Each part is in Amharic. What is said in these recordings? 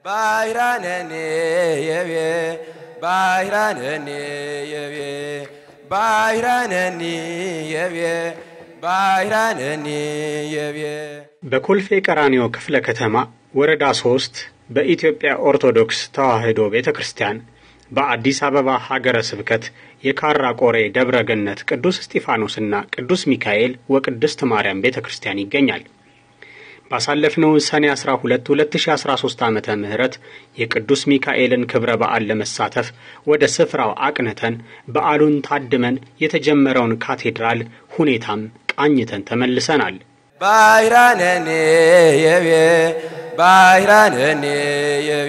ባይራነኔ የቤ ባይራነኔ የቤ ባይራነኒ የቤ ባይራነኒ የቤ በኮልፌ ቀራኒዮ ክፍለ ከተማ ወረዳ ሶስት በኢትዮጵያ ኦርቶዶክስ ተዋሕዶ ቤተ ክርስቲያን በአዲስ አበባ ሀገረ ስብከት የካራ ቆሬ ደብረ ገነት ቅዱስ እስጢፋኖስና ቅዱስ ሚካኤል ወቅድስት ማርያም ቤተ ክርስቲያን ይገኛል። ባሳለፍነው ሰኔ 12 2013 ዓመተ ምህረት የቅዱስ ሚካኤልን ክብረ በዓል ለመሳተፍ ወደ ስፍራው አቅንተን በዓሉን ታድመን የተጀመረውን ካቴድራል ሁኔታም ቃኝተን ተመልሰናል። ባይራነኔ የቤ ባይራነኔ የቤ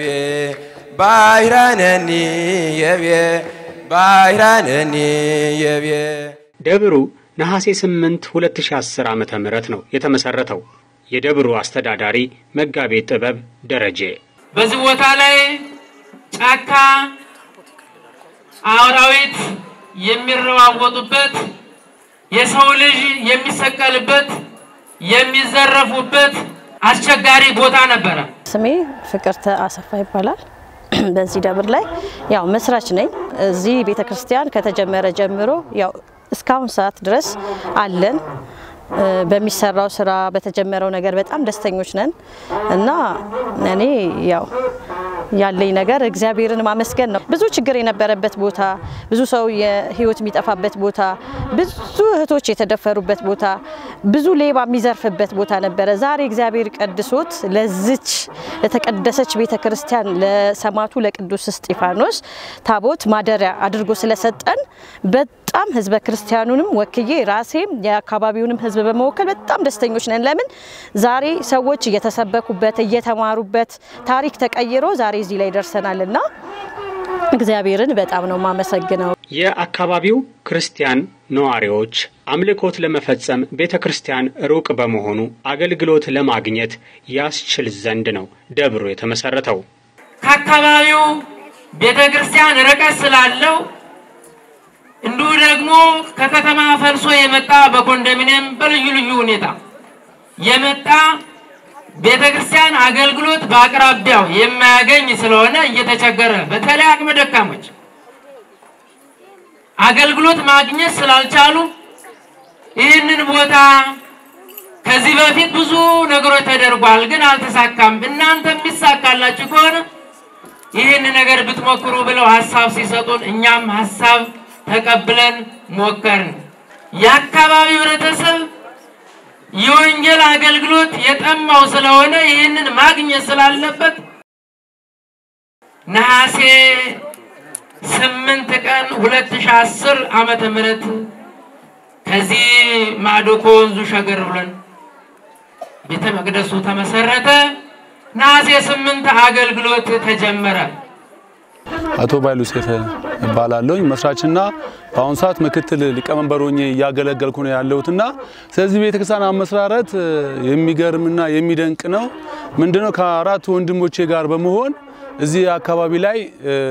ባይራነኒ የቤ ባይራነኒ የቤ ደብሩ ነሐሴ 8 2010 ዓመተ ምህረት ነው የተመሰረተው። የደብሩ አስተዳዳሪ መጋቤ ጥበብ ደረጀ በዚህ ቦታ ላይ ጫካ አራዊት የሚረዋወጡበት የሰው ልጅ የሚሰቀልበት የሚዘረፉበት አስቸጋሪ ቦታ ነበረ። ስሜ ፍቅርተ አሰፋ ይባላል። በዚህ ደብር ላይ ያው መስራች ነኝ። እዚህ ቤተ ክርስቲያን ከተጀመረ ጀምሮ ያው እስካሁን ሰዓት ድረስ አለን። በሚሰራው ስራ በተጀመረው ነገር በጣም ደስተኞች ነን እና እኔ ያው ያለኝ ነገር እግዚአብሔርን ማመስገን ነው። ብዙ ችግር የነበረበት ቦታ፣ ብዙ ሰው የህይወት የሚጠፋበት ቦታ፣ ብዙ እህቶች የተደፈሩበት ቦታ፣ ብዙ ሌባ የሚዘርፍበት ቦታ ነበረ። ዛሬ እግዚአብሔር ቀድሶት ለዝች ለተቀደሰች ቤተ ክርስቲያን ለሰማዕቱ ለቅዱስ እስጢፋኖስ ታቦት ማደሪያ አድርጎ ስለሰጠን በጣም ህዝበ ክርስቲያኑንም ወክዬ ራሴም የአካባቢውንም ህዝብ በመወከል በጣም ደስተኞች ነን። ለምን ዛሬ ሰዎች እየተሰበኩበት እየተማሩበት ታሪክ ተቀይሮ ዛሬ እዚህ ላይ ደርሰናል እና እግዚአብሔርን በጣም ነው የማመሰግነው። የአካባቢው ክርስቲያን ነዋሪዎች አምልኮት ለመፈጸም ቤተ ክርስቲያን ሩቅ በመሆኑ አገልግሎት ለማግኘት ያስችል ዘንድ ነው ደብሩ የተመሰረተው። ከአካባቢው ቤተ ክርስቲያን ርቀት ስላለው እንዲሁ ደግሞ ከከተማ ፈልሶ የመጣ በኮንዶሚኒየም በልዩ ልዩ ሁኔታ የመጣ ቤተ ክርስቲያን አገልግሎት በአቅራቢያው የማያገኝ ስለሆነ እየተቸገረ በተለይ አቅመ ደካሞች አገልግሎት ማግኘት ስላልቻሉ ይህንን ቦታ ከዚህ በፊት ብዙ ነገሮች ተደርጓል፣ ግን አልተሳካም። እናንተ የሚሳካላችሁ ከሆነ ይህን ነገር ብትሞክሩ ብለው ሀሳብ ሲሰጡን እኛም ሀሳብ ተቀብለን ሞከርን። የአካባቢው ህብረተሰብ የወንጌል አገልግሎት የጠማው ስለሆነ ይህንን ማግኘት ስላለበት ነሐሴ ስምንት ቀን ሁለት ሺህ አስር ዓመተ ምህረት ከዚህ ማዶ ከወንዙ ሸገር ብለን ቤተ መቅደሱ ተመሰረተ። ነሐሴ ስምንት አገልግሎት ተጀመረ። አቶ ባይሉ ሴፈ እባላለሁኝ መስራችና በአሁኑ ሰዓት ምክትል ሊቀመንበር ሆኜ እያገለገልኩ ነው ያለሁትና ስለዚህ ቤተክርስቲያን አመሰራረት የሚገርምና የሚደንቅ ነው። ምንድነው ከአራት ወንድሞቼ ጋር በመሆን እዚህ አካባቢ ላይ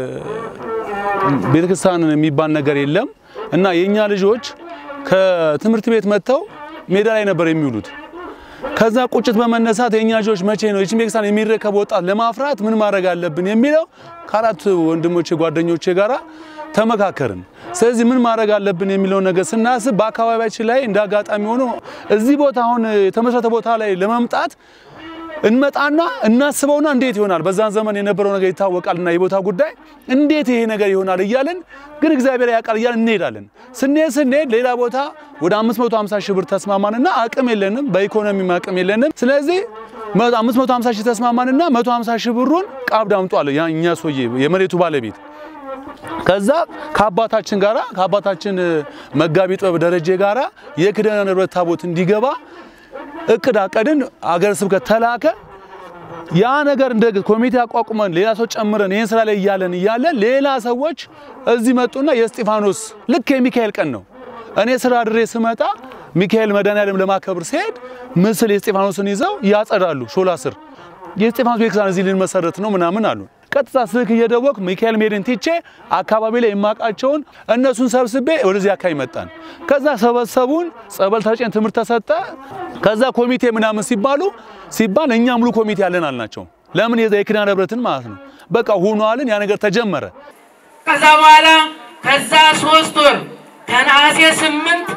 ቤተክርስቲያን የሚባል ነገር የለም እና የኛ ልጆች ከትምህርት ቤት መጥተው ሜዳ ላይ ነበር የሚውሉት። ከዛ ቁጭት በመነሳት የኛ ልጆች መቼ ነው ይህችን ቤተክርስቲያን የሚረከብ ወጣት ለማፍራት ምን ማድረግ አለብን የሚለው ከአራት ወንድሞቼ ጓደኞቼ ጋራ ተመካከርን። ስለዚህ ምን ማድረግ አለብን የሚለው ነገር ስናስብ በአካባቢያችን ላይ እንደ አጋጣሚ ሆኖ እዚህ ቦታ አሁን የተመሰረተ ቦታ ላይ ለመምጣት እንመጣና እናስበውና እንዴት ይሆናል፣ በዛን ዘመን የነበረው ነገር ይታወቃልና የቦታ ጉዳይ እንዴት ይሄ ነገር ይሆናል እያልን ግን እግዚአብሔር ያውቃል እያልን እንሄዳለን። ስንሄድ ስንሄድ ሌላ ቦታ ወደ 550 ሺህ ብር ተስማማንና አቅም የለንም፣ በኢኮኖሚም አቅም የለንም። ስለዚህ 550 ሺህ ተስማማንና 150 ሺህ ብሩን ቀብድ አምጧል እኛ ሰውዬ የመሬቱ ባለቤት ከዛ ከአባታችን ጋራ ከአባታችን መጋቢ ጥበብ ደረጀ ጋራ የኪዳነ ምሕረት ታቦት እንዲገባ እቅድ አቀድን። አገረ ስብከት ተላከ። ያ ነገር እንደ ኮሚቴ አቋቁመን ሌላ ሰው ጨምረን ይህን ስራ ላይ እያለን እያለን ሌላ ሰዎች እዚህ መጡና የእስጢፋኖስ ልክ የሚካኤል ቀን ነው። እኔ ስራ ድሬ ስመጣ ሚካኤል መድኃኔዓለም ለማከብር ሲሄድ ምስል የእስጢፋኖስን ይዘው ያጸዳሉ። ሾላ ስር የእስጢፋኖስ ቤተክርስቲያን እዚህ ልንመሰረት ነው ምናምን አሉ። ቀጥታ ስልክ እየደወልኩ ሚካኤል ሜድን ትቼ አካባቢ ላይ የማውቃቸውን እነሱን ሰብስቤ ወደዚህ አካባቢ መጣን። ከዛ ሰበሰቡን፣ ጸበል ተጨን፣ ትምህርት ተሰጠ። ከዛ ኮሚቴ ምናምን ሲባሉ ሲባል እኛ ሙሉ ኮሚቴ ያለን አልናቸው። ለምን የዛ የኪዳነ ምሕረትን ማለት ነው። በቃ ሆኗልን፣ ያ ነገር ተጀመረ። ከዛ በኋላ ከዛ ሶስት ወር ከነሐሴ ስምንት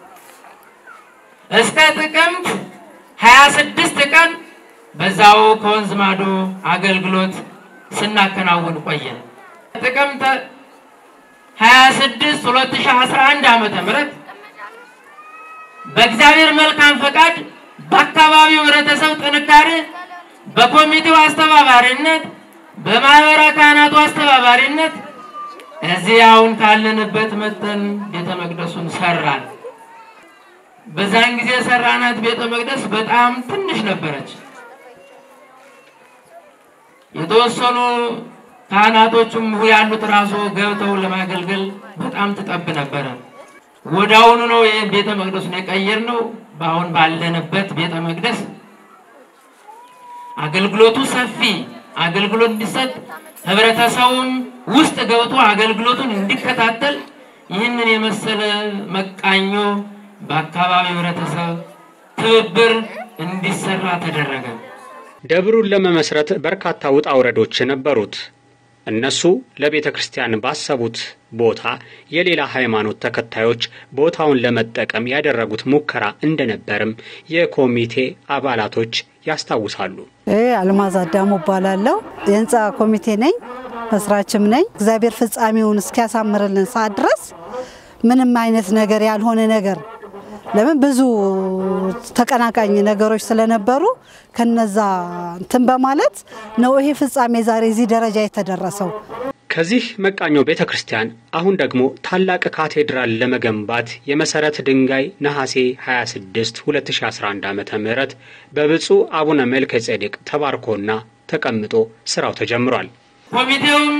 እስከ ጥቅምት ሀያ ስድስት ቀን በዛው ከወንዝ ማዶ አገልግሎት ስናከናውን ቆየን። ጥቅምት ሀያ ስድስት ሁለት ሺህ አስራ አንድ ዓመተ ምህረት በእግዚአብሔር መልካም ፈቃድ በአካባቢው ህብረተሰብ ጥንካሬ በኮሚቴው አስተባባሪነት በማህበረ ካህናቱ አስተባባሪነት እዚህ አሁን ካለንበት መጠን ቤተ መቅደሱን ሰራን። በዛን ጊዜ ሰራናት ቤተ መቅደስ በጣም ትንሽ ነበረች። የተወሰኑ ካህናቶችም ያሉት ራሱ ገብተው ለማገልገል በጣም ትጠብ ነበረ። ወዳውኑ ነው ይህን ቤተ መቅደሱን የቀየርነው። በአሁን ባለንበት ቤተ መቅደስ አገልግሎቱ ሰፊ አገልግሎት እንዲሰጥ ህብረተሰቡም ውስጥ ገብቶ አገልግሎቱን እንዲከታተል ይህንን የመሰለ መቃኞ በአካባቢው ህብረተሰብ ትብብር እንዲሰራ ተደረገ። ደብሩን ለመመስረት በርካታ ውጣ ውረዶች ነበሩት። እነሱ ለቤተ ክርስቲያን ባሰቡት ቦታ የሌላ ሃይማኖት ተከታዮች ቦታውን ለመጠቀም ያደረጉት ሙከራ እንደነበርም የኮሚቴ አባላቶች ያስታውሳሉ። አልማዝ አዳሙ እባላለሁ። የህንፃ ኮሚቴ ነኝ፣ መስራችም ነኝ። እግዚአብሔር ፍጻሜውን እስኪያሳምርልን ሰዓት ድረስ ምንም አይነት ነገር ያልሆነ ነገር ለምን ብዙ ተቀናቃኝ ነገሮች ስለነበሩ ከነዛ እንትን በማለት ነው ይሄ ፍጻሜ ዛሬ እዚህ ደረጃ የተደረሰው። ከዚህ መቃኞ ቤተ ክርስቲያን አሁን ደግሞ ታላቅ ካቴድራል ለመገንባት የመሰረት ድንጋይ ነሐሴ 26 2011 ዓ ም በብፁዕ አቡነ መልከ ጼዴቅ ተባርኮና ተቀምጦ ስራው ተጀምሯል። ኮሚቴውም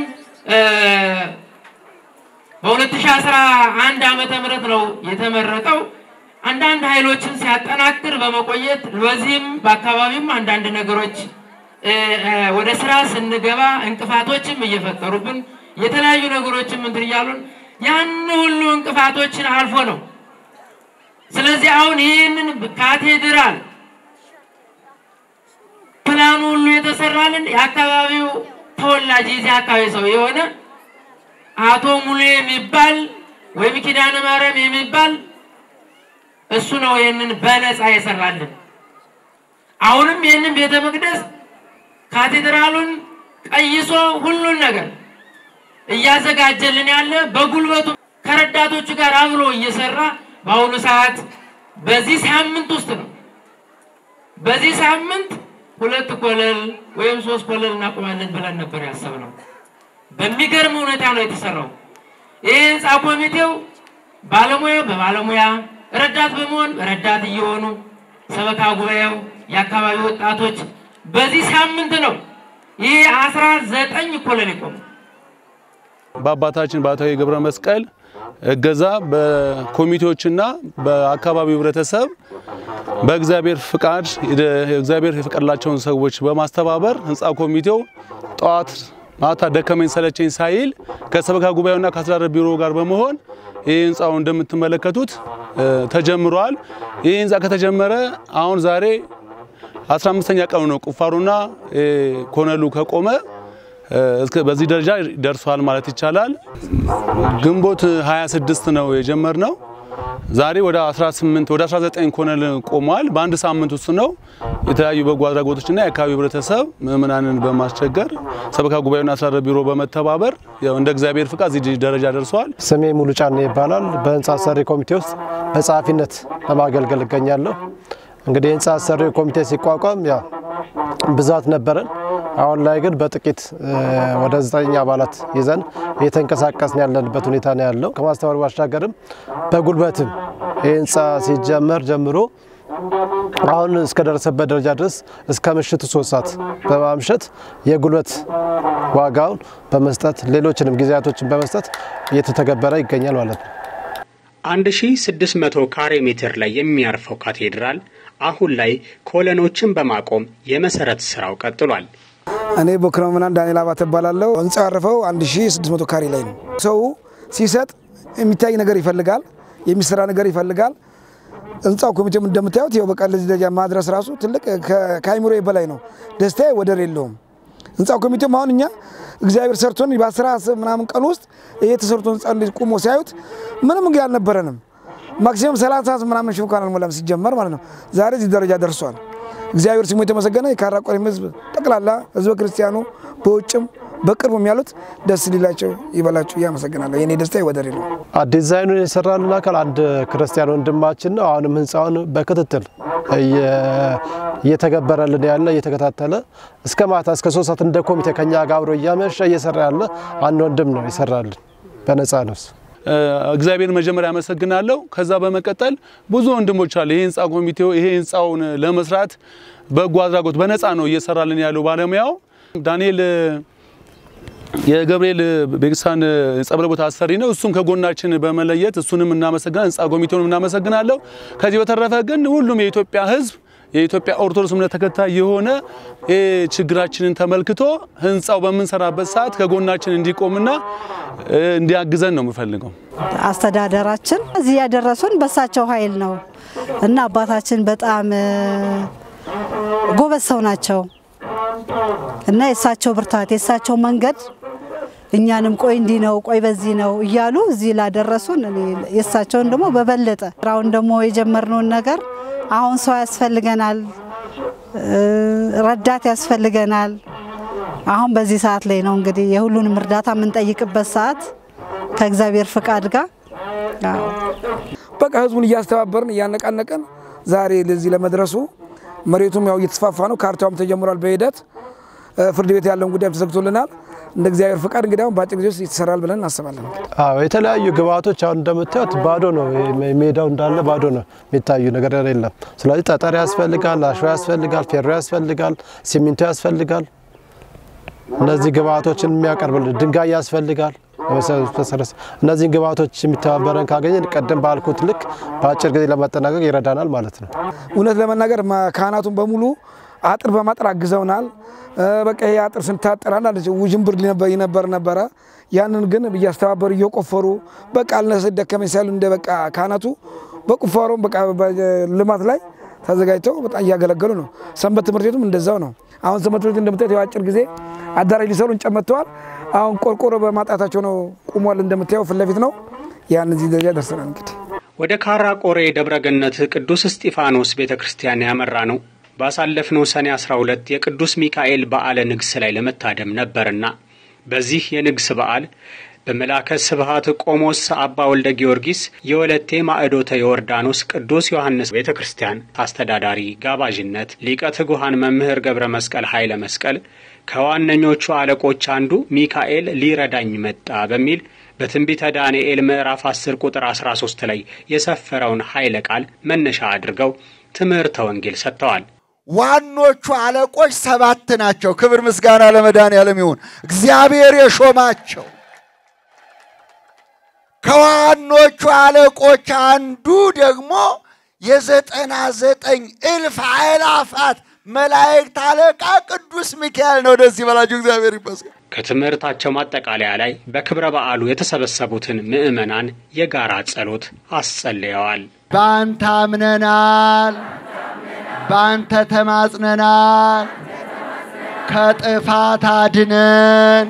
በ2011 ዓመተ ምህረት ነው የተመረጠው። አንዳንድ ኃይሎችን ሲያጠናክር በመቆየት በዚህም በአካባቢም አንዳንድ ነገሮች ወደ ስራ ስንገባ እንቅፋቶችም እየፈጠሩብን የተለያዩ ነገሮችም እንትን እያሉን ያን ሁሉ እንቅፋቶችን አልፎ ነው። ስለዚህ አሁን ይህንን ካቴድራል ፕላኑ ሁሉ የተሰራልን የአካባቢው ተወላጅ የዚህ አካባቢ ሰው የሆነ አቶ ሙሉ የሚባል ወይም ኪዳነ ማርያም የሚባል እሱ ነው ይህንን በነፃ የሰራልን። አሁንም ይህንን ቤተ መቅደስ ካቴድራሉን ቀይሶ ሁሉን ነገር እያዘጋጀልን ያለ በጉልበቱ ከረዳቶቹ ጋር አብሮ እየሰራ በአሁኑ ሰዓት በዚህ ሳምንት ውስጥ ነው። በዚህ ሳምንት ሁለት ኮለል ወይም ሶስት ኮለል እናቆማለን ብለን ነበር ያሰብነው። በሚገርም ሁኔታ ነው የተሰራው። ይህ ህንፃ ኮሚቴው ባለሙያ በባለሙያ ረዳት በመሆን ረዳት እየሆኑ ሰበካ ጉባኤው፣ የአካባቢ ወጣቶች በዚህ ሳምንት ነው ይህ አስራ ዘጠኝ ኮለል ይቆሙ። በአባታችን በአቶ ገብረ መስቀል እገዛ በኮሚቴዎችና በአካባቢው ህብረተሰብ በእግዚአብሔር ፍቃድ እግዚአብሔር የፈቀደላቸውን ሰዎች በማስተባበር ህንፃ ኮሚቴው ጠዋት ማታ ደከመኝ ሰለቸኝ ሳይል ከሰበካ ጉባኤውና ከአስተዳደር ቢሮ ጋር በመሆን ይህ ህንፃው እንደምትመለከቱት ተጀምሯል። ይህ ህንፃ ከተጀመረ አሁን ዛሬ 15ኛ ቀኑ ነው። ቁፋሮና ኮነሉ ከቆመ በዚህ ደረጃ ደርሷል ማለት ይቻላል። ግንቦት 26 ነው የጀመርነው። ዛሬ ወደ 18 ወደ 19 ኮነል ቆሟል። በአንድ ሳምንት ውስጥ ነው የተለያዩ በጎ አድራጎቶችና የአካባቢ ህብረተሰብ ምዕመናንን በማስቸገር ሰበካ ጉባኤና አስተዳደር ቢሮ በመተባበር ያው እንደ እግዚአብሔር ፍቃድ እዚህ ደረጃ ደርሷል። ስሜ ሙሉ ጫኔ ይባላል። በህንፃ አሰሪ ኮሚቴ ውስጥ በጸሐፊነት ለማገልገል እገኛለሁ። እንግዲህ የህንፃ አሰሪ ኮሚቴ ሲቋቋም ያው ብዛት ነበረን። አሁን ላይ ግን በጥቂት ወደ ዘጠኝ አባላት ይዘን እየተንቀሳቀስን ያለንበት ሁኔታ ነው ያለው። ከማስተባበር ባሻገርም በጉልበትም ይህ ህንፃ ሲጀመር ጀምሮ አሁን እስከደረሰበት ደረጃ ድረስ እስከ ምሽቱ ሶስት ሰዓት በማምሸት የጉልበት ዋጋውን በመስጠት ሌሎችንም ጊዜያቶችን በመስጠት እየተተገበረ ይገኛል ማለት ነው። 1600 ካሬ ሜትር ላይ የሚያርፈው ካቴድራል አሁን ላይ ኮለኖችን በማቆም የመሰረት ስራው ቀጥሏል። እኔ ቦክረምናን ዳንኤል አባተ እባላለሁ። ህንፃው ያረፈው 1600 ካሬ ላይ ነው። ሰው ሲሰጥ የሚታይ ነገር ይፈልጋል፣ የሚሰራ ነገር ይፈልጋል። ህንፃው ኮሚቴም እንደምታዩት ይኸው በቃ ለዚህ ደረጃ ማድረስ ራሱ ትልቅ ከአይምሮ በላይ ነው። ደስታዬ ወደር የለውም። ህንፃው ኮሚቴም አሁን እኛ እግዚአብሔር ሰርቶን በአስራ ምናምን ቀን ውስጥ ይሄ ተሰርቶ ህንፃ እንደዚህ ቁሞ ሲያዩት ምንም እንግዲህ አልነበረንም። ማክሲመም ሰላሳ ምናምን ሺህ እንኳን አልሞላም ሲጀመር ማለት ነው። ዛሬ እዚህ ደረጃ ደርሷል። እግዚአብሔር ስሙ የተመሰገነ። የካራ ቆሬም ህዝብ ጠቅላላ ህዝበ ክርስቲያኑ በውጭም በቅርቡም ያሉት ደስ ሊላቸው ይበላችሁ። እያመሰግናለሁ። የኔ ደስታ ወደር ነው። ዲዛይኑን የሰራልን አካል አንድ ክርስቲያን ወንድማችን ነው። አሁንም ህንፃውን በክትትል እየተገበረልን ያለ እየተከታተለ እስከ ማታ እስከ ሶስት ሰዓት እንደ ኮሚቴ ከኛ ጋር አብሮ እያመሸ እየሰራ ያለ አንድ ወንድም ነው ይሰራልን በነፃ ነፍስ። እግዚአብሔር መጀመሪያ አመሰግናለሁ። ከዛ በመቀጠል ብዙ ወንድሞች አሉ። ይሄ ህንፃ ኮሚቴው ይሄ ህንፃውን ለመስራት በጎ አድራጎት በነፃ ነው እየሰራልን ያለው ባለሙያው ዳንኤል የገብርኤል ቤክሳን ጸበል ቦታ አሰሪ ነው። እሱም ከጎናችን በመለየት እሱንም እናመሰግናለን፣ ህንፃ ኮሚቴውንም እናመሰግናለሁ። ከዚህ በተረፈ ግን ሁሉም የኢትዮጵያ ህዝብ የኢትዮጵያ ኦርቶዶክስ እምነት ተከታይ የሆነ ችግራችንን ተመልክቶ ህንፃው በምንሰራበት ሰዓት ከጎናችን እንዲቆምና እንዲያግዘን ነው የምፈልገው። አስተዳደራችን እዚህ ያደረሱን በሳቸው ኃይል ነው እና አባታችን በጣም ጎበዝ ሰው ናቸው እና የእሳቸው ብርታት የእሳቸው መንገድ እኛንም ቆይ እንዲህ ነው ቆይ በዚህ ነው እያሉ እዚህ ላደረሱን የእሳቸውን ደግሞ በበለጠ ስራውን ደግሞ የጀመርነውን ነገር አሁን ሰው ያስፈልገናል፣ ረዳት ያስፈልገናል። አሁን በዚህ ሰዓት ላይ ነው እንግዲህ የሁሉንም እርዳታ የምንጠይቅበት ሰዓት ከእግዚአብሔር ፍቃድ ጋር በቃ ህዝቡን እያስተባበርን እያነቃነቀን ዛሬ ለዚህ ለመድረሱ መሬቱም ያው እየተስፋፋ ነው። ካርታውም ተጀምሯል በሂደት ፍርድ ቤት ያለውን ጉዳይም ተዘግቶልናል። እንደ እግዚአብሔር ፍቃድ እንግዲህ አሁን በአጭር ጊዜ ውስጥ ይሰራል ብለን እናስባለን። አዎ የተለያዩ ግብአቶች አሁን እንደምታዩት ባዶ ነው፣ ሜዳው እንዳለ ባዶ ነው፣ የሚታዩ ነገር የለም። ስለዚህ ጠጠር ያስፈልጋል፣ አሸዋ ያስፈልጋል፣ ፌሮ ያስፈልጋል፣ ሲሚንቶ ያስፈልጋል። እነዚህ ግብአቶችን የሚያቀርብልን ድንጋይ ያስፈልጋል። እነዚህን ግብአቶች የሚተባበረን ካገኘን ቀደም ባልኩት ልክ በአጭር ጊዜ ለማጠናቀቅ ይረዳናል ማለት ነው። እውነት ለመናገር ካህናቱን በሙሉ አጥር በማጠር አግዘውናል። በቃ ይሄ አጥር ስንታጠር አንዳንድ ውዥንብር ይነበር ነበረ። ያንን ግን እያስተባበሩ እየቆፈሩ በቃ አልነሰ ደከመኝ ሳይሉ እንደ በቃ ካህናቱ በቁፋሮ በቃ ልማት ላይ ተዘጋጅተው በጣም እያገለገሉ ነው። ሰንበት ትምህርት ቤቱም እንደዛው ነው። አሁን ሰንበት ትምህርት ቤት እንደምታዩት የአጭር ጊዜ አዳራሽ ሊሰሩ እንጨት መጥተዋል። አሁን ቆርቆሮ በማጣታቸው ነው ቁሟል። እንደምታየው ፊት ለፊት ነው። ያን እዚህ ደረጃ ደርሰናል። እንግዲህ ወደ ካራ ቆሬ ደብረ ገነት ቅዱስ እስጢፋኖስ ቤተ ክርስቲያን ያመራ ነው ባሳለፍነው ሰኔ 12 የቅዱስ ሚካኤል በዓለ ንግስ ላይ ለመታደም ነበርና በዚህ የንግስ በዓል በመላከ ስብሃት ቆሞስ አባ ወልደ ጊዮርጊስ የወለቴ ማዕዶተ ዮርዳኖስ ቅዱስ ዮሐንስ ቤተ ክርስቲያን አስተዳዳሪ ጋባዥነት ሊቀ ትጉሃን መምህር ገብረ መስቀል ኃይለ መስቀል ከዋነኞቹ አለቆች አንዱ ሚካኤል ሊረዳኝ መጣ በሚል በትንቢተ ዳንኤል ምዕራፍ 10 ቁጥር 13 ላይ የሰፈረውን ኃይለ ቃል መነሻ አድርገው ትምህርተ ወንጌል ሰጥተዋል። ዋኖቹ አለቆች ሰባት ናቸው። ክብር ምስጋና ለመድኃኔዓለም ይሁን። እግዚአብሔር የሾማቸው ከዋኖቹ አለቆች አንዱ ደግሞ የዘጠና ዘጠኝ እልፍ አእላፋት መላእክት አለቃ ቅዱስ ሚካኤል ነው። ደስ ይበላችሁ፣ እግዚአብሔር ይመስገን። ከትምህርታቸው ማጠቃለያ ላይ በክብረ በዓሉ የተሰበሰቡትን ምዕመናን የጋራ ጸሎት አስጸልየዋል። በአንተ አምነናል፣ በአንተ ተማጽነናል። ከጥፋት አድነን፣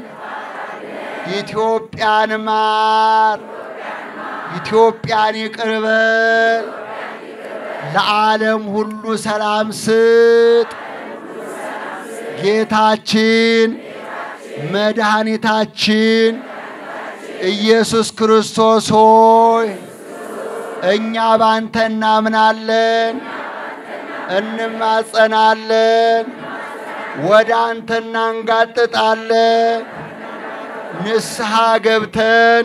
ኢትዮጵያን ማር፣ ኢትዮጵያን ይቅር በል፣ ለዓለም ሁሉ ሰላም ስጥ። ጌታችን መድኃኒታችን ኢየሱስ ክርስቶስ ሆይ እኛ ባንተ እናምናለን፣ እንማጸናለን፣ ወደ አንተ እናንጋጥጣለን። ንስሐ ገብተን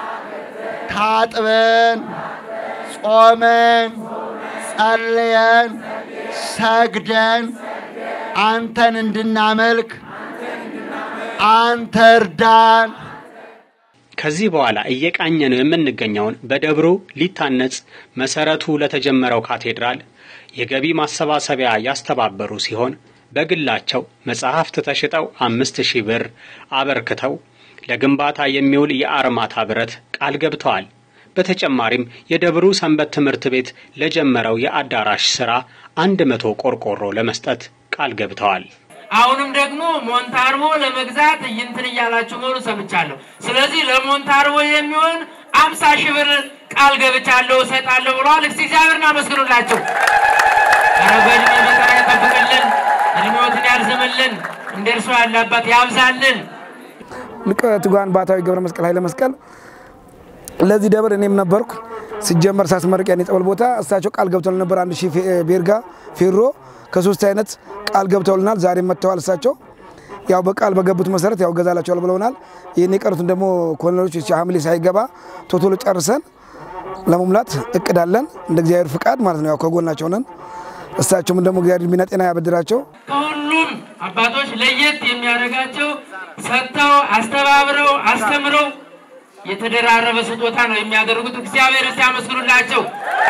ታጥበን ጾመን ጸልየን ሰግደን አንተን እንድናመልክ አንተ እርዳን። ከዚህ በኋላ እየቃኘ ነው የምንገኘውን በደብሩ ሊታነጽ መሰረቱ ለተጀመረው ካቴድራል የገቢ ማሰባሰቢያ ያስተባበሩ ሲሆን በግላቸው መጽሐፍት ተሽጠው አምስት ሺህ ብር አበርክተው ለግንባታ የሚውል የአርማታ ብረት ቃል ገብተዋል። በተጨማሪም የደብሩ ሰንበት ትምህርት ቤት ለጀመረው የአዳራሽ ስራ አንድ መቶ ቆርቆሮ ለመስጠት ቃል ገብተዋል። አሁንም ደግሞ ሞንታርቦ ለመግዛት እንትን እያላችሁ መሆኑ ሰምቻለሁ። ስለዚህ ለሞንታርቦ የሚሆን አምሳ ሺህ ብር ቃል ገብቻለሁ እሰጣለሁ ብለዋል። እስቲ እግዚአብሔርን አመስግኑላቸው። ኧረ በእድሜ በጤና ይጠብቅልን፣ እድሜዎትን ያርዝምልን፣ እንደ እርሱ ያለ አባት ያብዛልን። ሊቀ ትጉሃን ባሕታዊ ገብረ መስቀል ኃይለ መስቀል ለዚህ ደብር እኔም ነበርኩ ሲጀመር ሳስመርቅ ያን የጸበል ቦታ እሳቸው ቃል ገብተውልን ነበር። አንድ ሺህ ቤርጋ ፌሮ ከሶስት አይነት ቃል ገብተውልናል። ዛሬም መጥተዋል። እሳቸው ያው በቃል በገቡት መሰረት ያው ገዛላቸዋል ብለውናል። ይህን የቀሩትን ደግሞ ኮሎኔሎች ሐምሌ ሳይገባ ቶቶሎ ጨርሰን ለመሙላት እቅዳለን እንደ እግዚአብሔር ፍቃድ ማለት ነው። ያው ከጎናቸው ነን። እሳቸውም ደግሞ እግዚአብሔር እድሜና ጤና ያበድራቸው። ከሁሉም አባቶች ለየት የሚያደርጋቸው ሰጥተው አስተባብረው አስተምረው የተደራረበ ስጦታ ነው የሚያደርጉት። እግዚአብሔር እስቲ አመስግኑላቸው።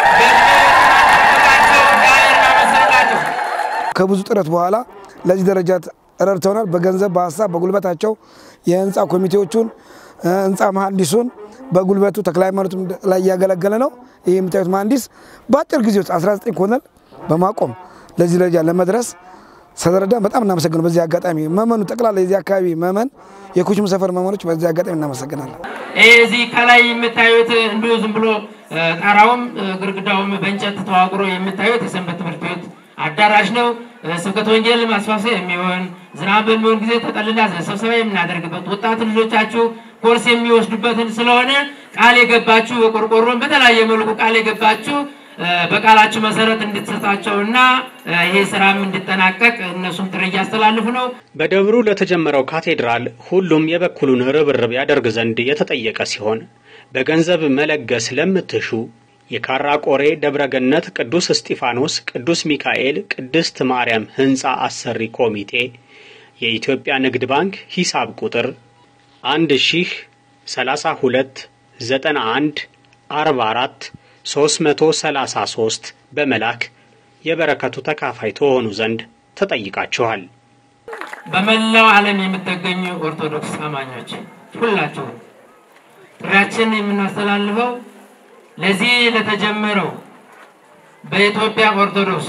በቸው እግዚአብሔር አመስግኑላቸው። ከብዙ ጥረት በኋላ ለዚህ ደረጃ ረድተውናል። በገንዘብ፣ በሀሳብ፣ በጉልበታቸው የህንፃ ኮሚቴዎቹን ህንፃ መሀንዲሱን በጉልበቱ ተክለ ሃይማኖትም ላይ እያገለገለ ነው። ይህ የምታዩት መሀንዲስ በአጭር ጊዜ ውስጥ 19 ኮነል በማቆም ለዚህ ደረጃ ለመድረስ ስለረዳ በጣም እናመሰግነው። በዚህ አጋጣሚ መመኑ ጠቅላላ የዚህ አካባቢ መመን የኩችም ሰፈር መመኖች በዚህ አጋጣሚ እናመሰግናለን። ይህ እዚህ ከላይ የምታዩት እንዲሁ ዝም ብሎ ጣራውም ግድግዳውም በእንጨት ተዋቅሮ የምታዩት የሰንበት ትምህርት ቤት አዳራሽ ነው። ስብከተ ወንጌል ማስፋፊያ የሚሆን ዝናብ በሚሆን ጊዜ ተጠልላ ስብሰባ የምናደርግበት ወጣት ልጆቻችሁ ኮርስ የሚወስዱበትን ስለሆነ ቃል የገባችሁ በቆርቆሮን በተለያየ መልኩ ቃል የገባችሁ በቃላችሁ መሰረት እንድትሰጣቸውና ይሄ ስራም እንዲጠናቀቅ እነሱም ጥሪ እያስተላልፉ ነው። በደብሩ ለተጀመረው ካቴድራል ሁሉም የበኩሉን ርብርብ ያደርግ ዘንድ የተጠየቀ ሲሆን በገንዘብ መለገስ ለምትሹ የካራ ቆሬ ደብረገነት ቅዱስ እስጢፋኖስ፣ ቅዱስ ሚካኤል፣ ቅድስት ማርያም ህንፃ አሰሪ ኮሚቴ የኢትዮጵያ ንግድ ባንክ ሂሳብ ቁጥር አንድ ሺህ ሰላሳ ሁለት ዘጠና አንድ አርባ አራት 333 በመላክ የበረከቱ ተካፋይ ተሆኑ ዘንድ ተጠይቃችኋል። በመላው ዓለም የምትገኙ ኦርቶዶክስ አማኞች ሁላችሁ ጥሪያችን የምናስተላልፈው ለዚህ ለተጀመረው በኢትዮጵያ ኦርቶዶክስ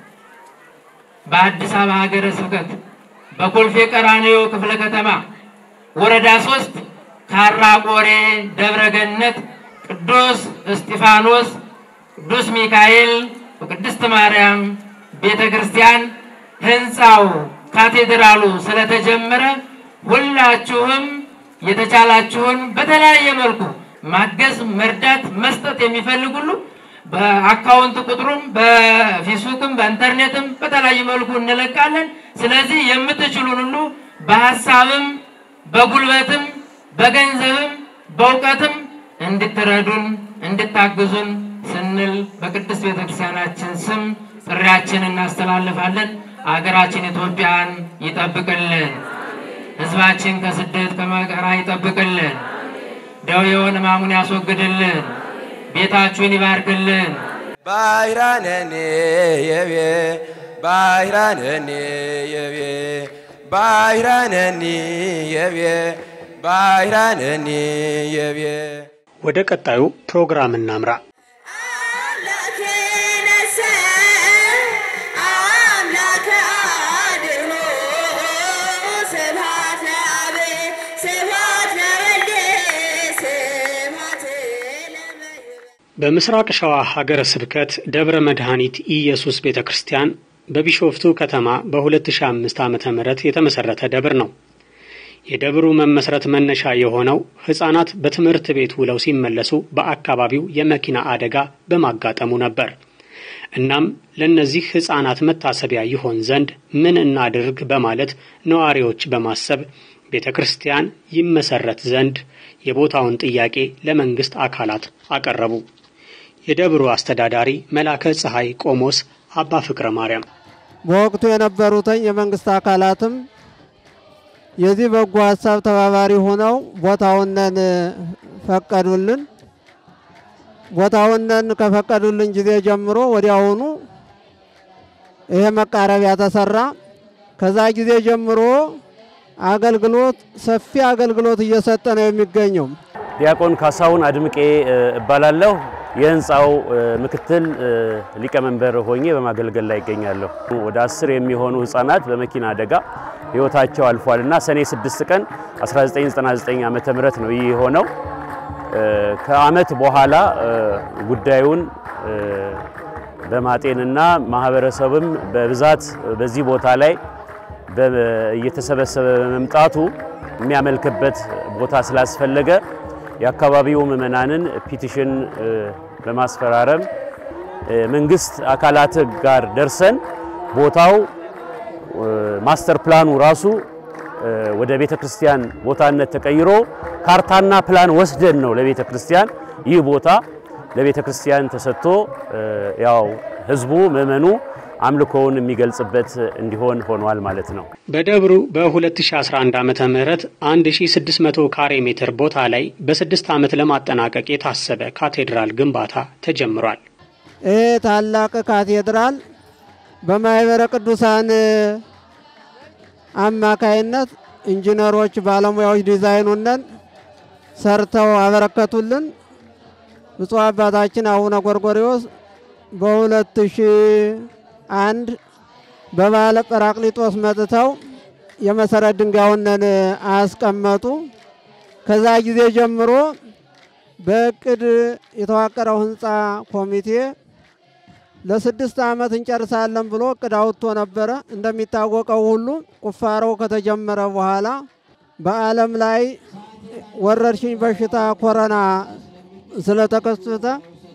በአዲስ አበባ ሀገረ ስብከት በኮልፌ ቀራኒዮ ክፍለ ከተማ ወረዳ ሶስት ካራ ቆሬ ደብረ ገነት ቅዱስ እስጢፋኖስ፣ ቅዱስ ሚካኤል፣ ቅድስት ማርያም ቤተ ክርስቲያን ህንፃው ካቴድራሉ ስለተጀመረ ሁላችሁም የተቻላችሁን በተለያየ መልኩ ማገዝ፣ መርዳት፣ መስጠት የሚፈልግ ሁሉ በአካውንት ቁጥሩም በፌስቡክም በኢንተርኔትም በተለያየ መልኩ እንለቃለን። ስለዚህ የምትችሉን ሁሉ በሀሳብም በጉልበትም በገንዘብም በእውቀትም እንድትረዱን እንድታግዙን ስንል በቅድስት ቤተክርስቲያናችን ስም ጥሪያችን እናስተላልፋለን። አገራችን ኢትዮጵያን ይጠብቅልን። ህዝባችን ከስደት ከመከራ ይጠብቅልን። ደዌውን ሕማሙን ያስወግድልን። ቤታችሁን ይባርክልን። ባይራነኔ የቤ ባይራነኔ የቤ ባይራነኒ የቤ ባይራነኒ የቤ ወደ ቀጣዩ ፕሮግራም እናምራ። በምስራቅ ሸዋ ሀገረ ስብከት ደብረ መድኃኒት ኢየሱስ ቤተ ክርስቲያን በቢሾፍቱ ከተማ በ2005 ዓ ም የተመሠረተ ደብር ነው። የደብሩ መመስረት መነሻ የሆነው ሕፃናት በትምህርት ቤት ውለው ሲመለሱ በአካባቢው የመኪና አደጋ በማጋጠሙ ነበር። እናም ለእነዚህ ሕፃናት መታሰቢያ ይሆን ዘንድ ምን እናድርግ በማለት ነዋሪዎች በማሰብ ቤተ ክርስቲያን ይመሰረት ዘንድ የቦታውን ጥያቄ ለመንግሥት አካላት አቀረቡ። የደብሩ አስተዳዳሪ መላከ ፀሐይ ቆሞስ አባ ፍቅረ ማርያም በወቅቱ የነበሩትን የመንግስት አካላትም የዚህ በጎ ሀሳብ ተባባሪ ሆነው ቦታውነን ፈቀዱልን። ቦታውነን ከፈቀዱልን ጊዜ ጀምሮ ወዲያውኑ ይሄ መቃረቢያ ተሰራ። ከዛ ጊዜ ጀምሮ አገልግሎት ሰፊ አገልግሎት እየሰጠ ነው የሚገኘው። ዲያቆን ካሳሁን አድምቄ እባላለሁ። የህንፃው ምክትል ሊቀመንበር ሆኜ በማገልገል ላይ ይገኛለሁ። ወደ አስር የሚሆኑ ህፃናት በመኪና አደጋ ህይወታቸው አልፏል እና ሰኔ 6 ቀን 1999 ዓመተ ምህረት ነው ይህ የሆነው። ከአመት በኋላ ጉዳዩን በማጤንና ማህበረሰብም በብዛት በዚህ ቦታ ላይ እየተሰበሰበ በመምጣቱ የሚያመልክበት ቦታ ስላስፈለገ የአካባቢው ምዕመናንን ፒቲሽን በማስፈራረም መንግስት አካላት ጋር ደርሰን ቦታው ማስተር ፕላኑ ራሱ ወደ ቤተ ክርስቲያን ቦታነት ተቀይሮ ካርታና ፕላን ወስደን ነው ለቤተ ክርስቲያን ይህ ቦታ ለቤተ ክርስቲያን ተሰጥቶ ያው ህዝቡ ምዕመኑ አምልኮውን የሚገልጽበት እንዲሆን ሆኗል ማለት ነው። በደብሩ በ2011 ዓመተ ምህረት 1600 ካሬ ሜትር ቦታ ላይ በስድስት ዓመት ለማጠናቀቅ የታሰበ ካቴድራል ግንባታ ተጀምሯል። ይህ ታላቅ ካቴድራል በማህበረ ቅዱሳን አማካይነት ኢንጂነሮች፣ ባለሙያዎች ዲዛይኑንን ሰርተው አበረከቱልን። ብፁዕ አባታችን አቡነ ጎርጎሪዎስ በሁለት ሺህ አንድ በባለ ጰራቅሊጦስ መጥተው የመሰረት ድንጋዩንን አስቀመጡ። ከዛ ጊዜ ጀምሮ በእቅድ የተዋቀረው ህንፃ ኮሚቴ ለስድስት ዓመት እንጨርሳለን ብሎ እቅድ አውጥቶ ነበረ። እንደሚታወቀው ሁሉ ቁፋሮው ከተጀመረ በኋላ በዓለም ላይ ወረርሽኝ በሽታ ኮረና ስለተከሰተ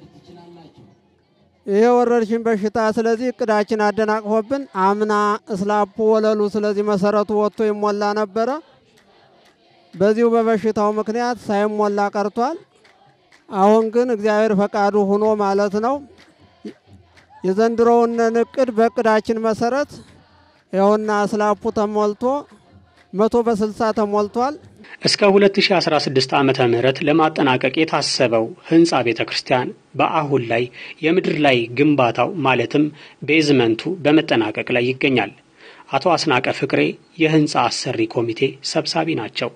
ይሄ ወረርሽኝ በሽታ ስለዚህ እቅዳችን አደናቅፎብን አምና እስላፑ ወለሉ ስለዚህ መሰረቱ ወጥቶ ይሞላ ነበረ። በዚሁ በበሽታው ምክንያት ሳይሞላ ቀርቷል። አሁን ግን እግዚአብሔር ፈቃዱ ሆኖ ማለት ነው የዘንድሮውን እቅድ በእቅዳችን መሰረት ይኸውና እስላፑ ተሞልቶ መቶ በስልሳ ተሞልቷል። እስከ 2016 ዓመተ ምህረት ለማጠናቀቅ የታሰበው ህንፃ ቤተ ክርስቲያን በአሁን ላይ የምድር ላይ ግንባታው ማለትም ቤዝመንቱ በመጠናቀቅ ላይ ይገኛል። አቶ አስናቀ ፍቅሬ የህንፃ አሰሪ ኮሚቴ ሰብሳቢ ናቸው።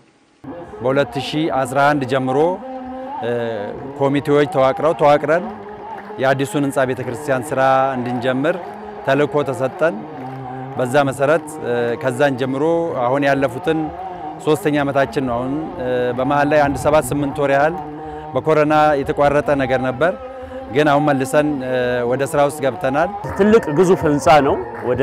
በ2011 ጀምሮ ኮሚቴዎች ተዋቅረው ተዋቅረን የአዲሱን ህንፃ ቤተ ክርስቲያን ስራ እንድንጀምር ተልእኮ ተሰጠን። በዛ መሰረት ከዛን ጀምሮ አሁን ያለፉትን ሶስተኛ ዓመታችን ነው። አሁን በመሀል ላይ አንድ ሰባት ስምንት ወር ያህል በኮሮና የተቋረጠ ነገር ነበር፣ ግን አሁን መልሰን ወደ ስራ ውስጥ ገብተናል። ትልቅ ግዙፍ ህንፃ ነው። ወደ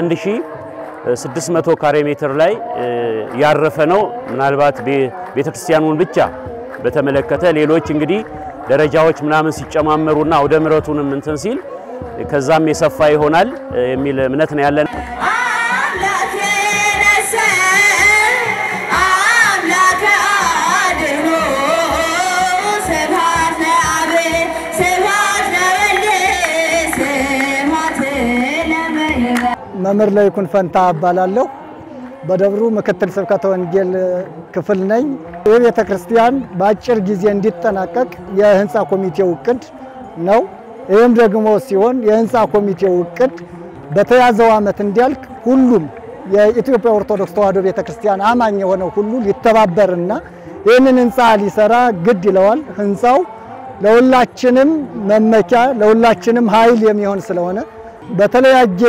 1600 ካሬ ሜትር ላይ ያረፈ ነው። ምናልባት ቤተክርስቲያኑን ብቻ በተመለከተ ሌሎች እንግዲህ ደረጃዎች ምናምን ሲጨማመሩና አውደ ምሕረቱንም እንትን ሲል ከዛም የሰፋ ይሆናል የሚል እምነት ነው ያለን። መምህር ለይኩን ፈንታ እባላለሁ። በደብሩ ምክትል ስብከተ ወንጌል ክፍል ነኝ። ይህ ቤተ ክርስቲያን በአጭር ጊዜ እንዲጠናቀቅ የህንፃ ኮሚቴው እቅድ ነው። ይህም ደግሞ ሲሆን የህንፃ ኮሚቴው እቅድ በተያዘው ዓመት እንዲያልቅ ሁሉም የኢትዮጵያ ኦርቶዶክስ ተዋሕዶ ቤተ ክርስቲያን አማኝ የሆነው ሁሉ ሊተባበርና ይህንን ህንፃ ሊሰራ ግድ ይለዋል። ህንፃው ለሁላችንም መመኪያ ለሁላችንም ኃይል የሚሆን ስለሆነ በተለያየ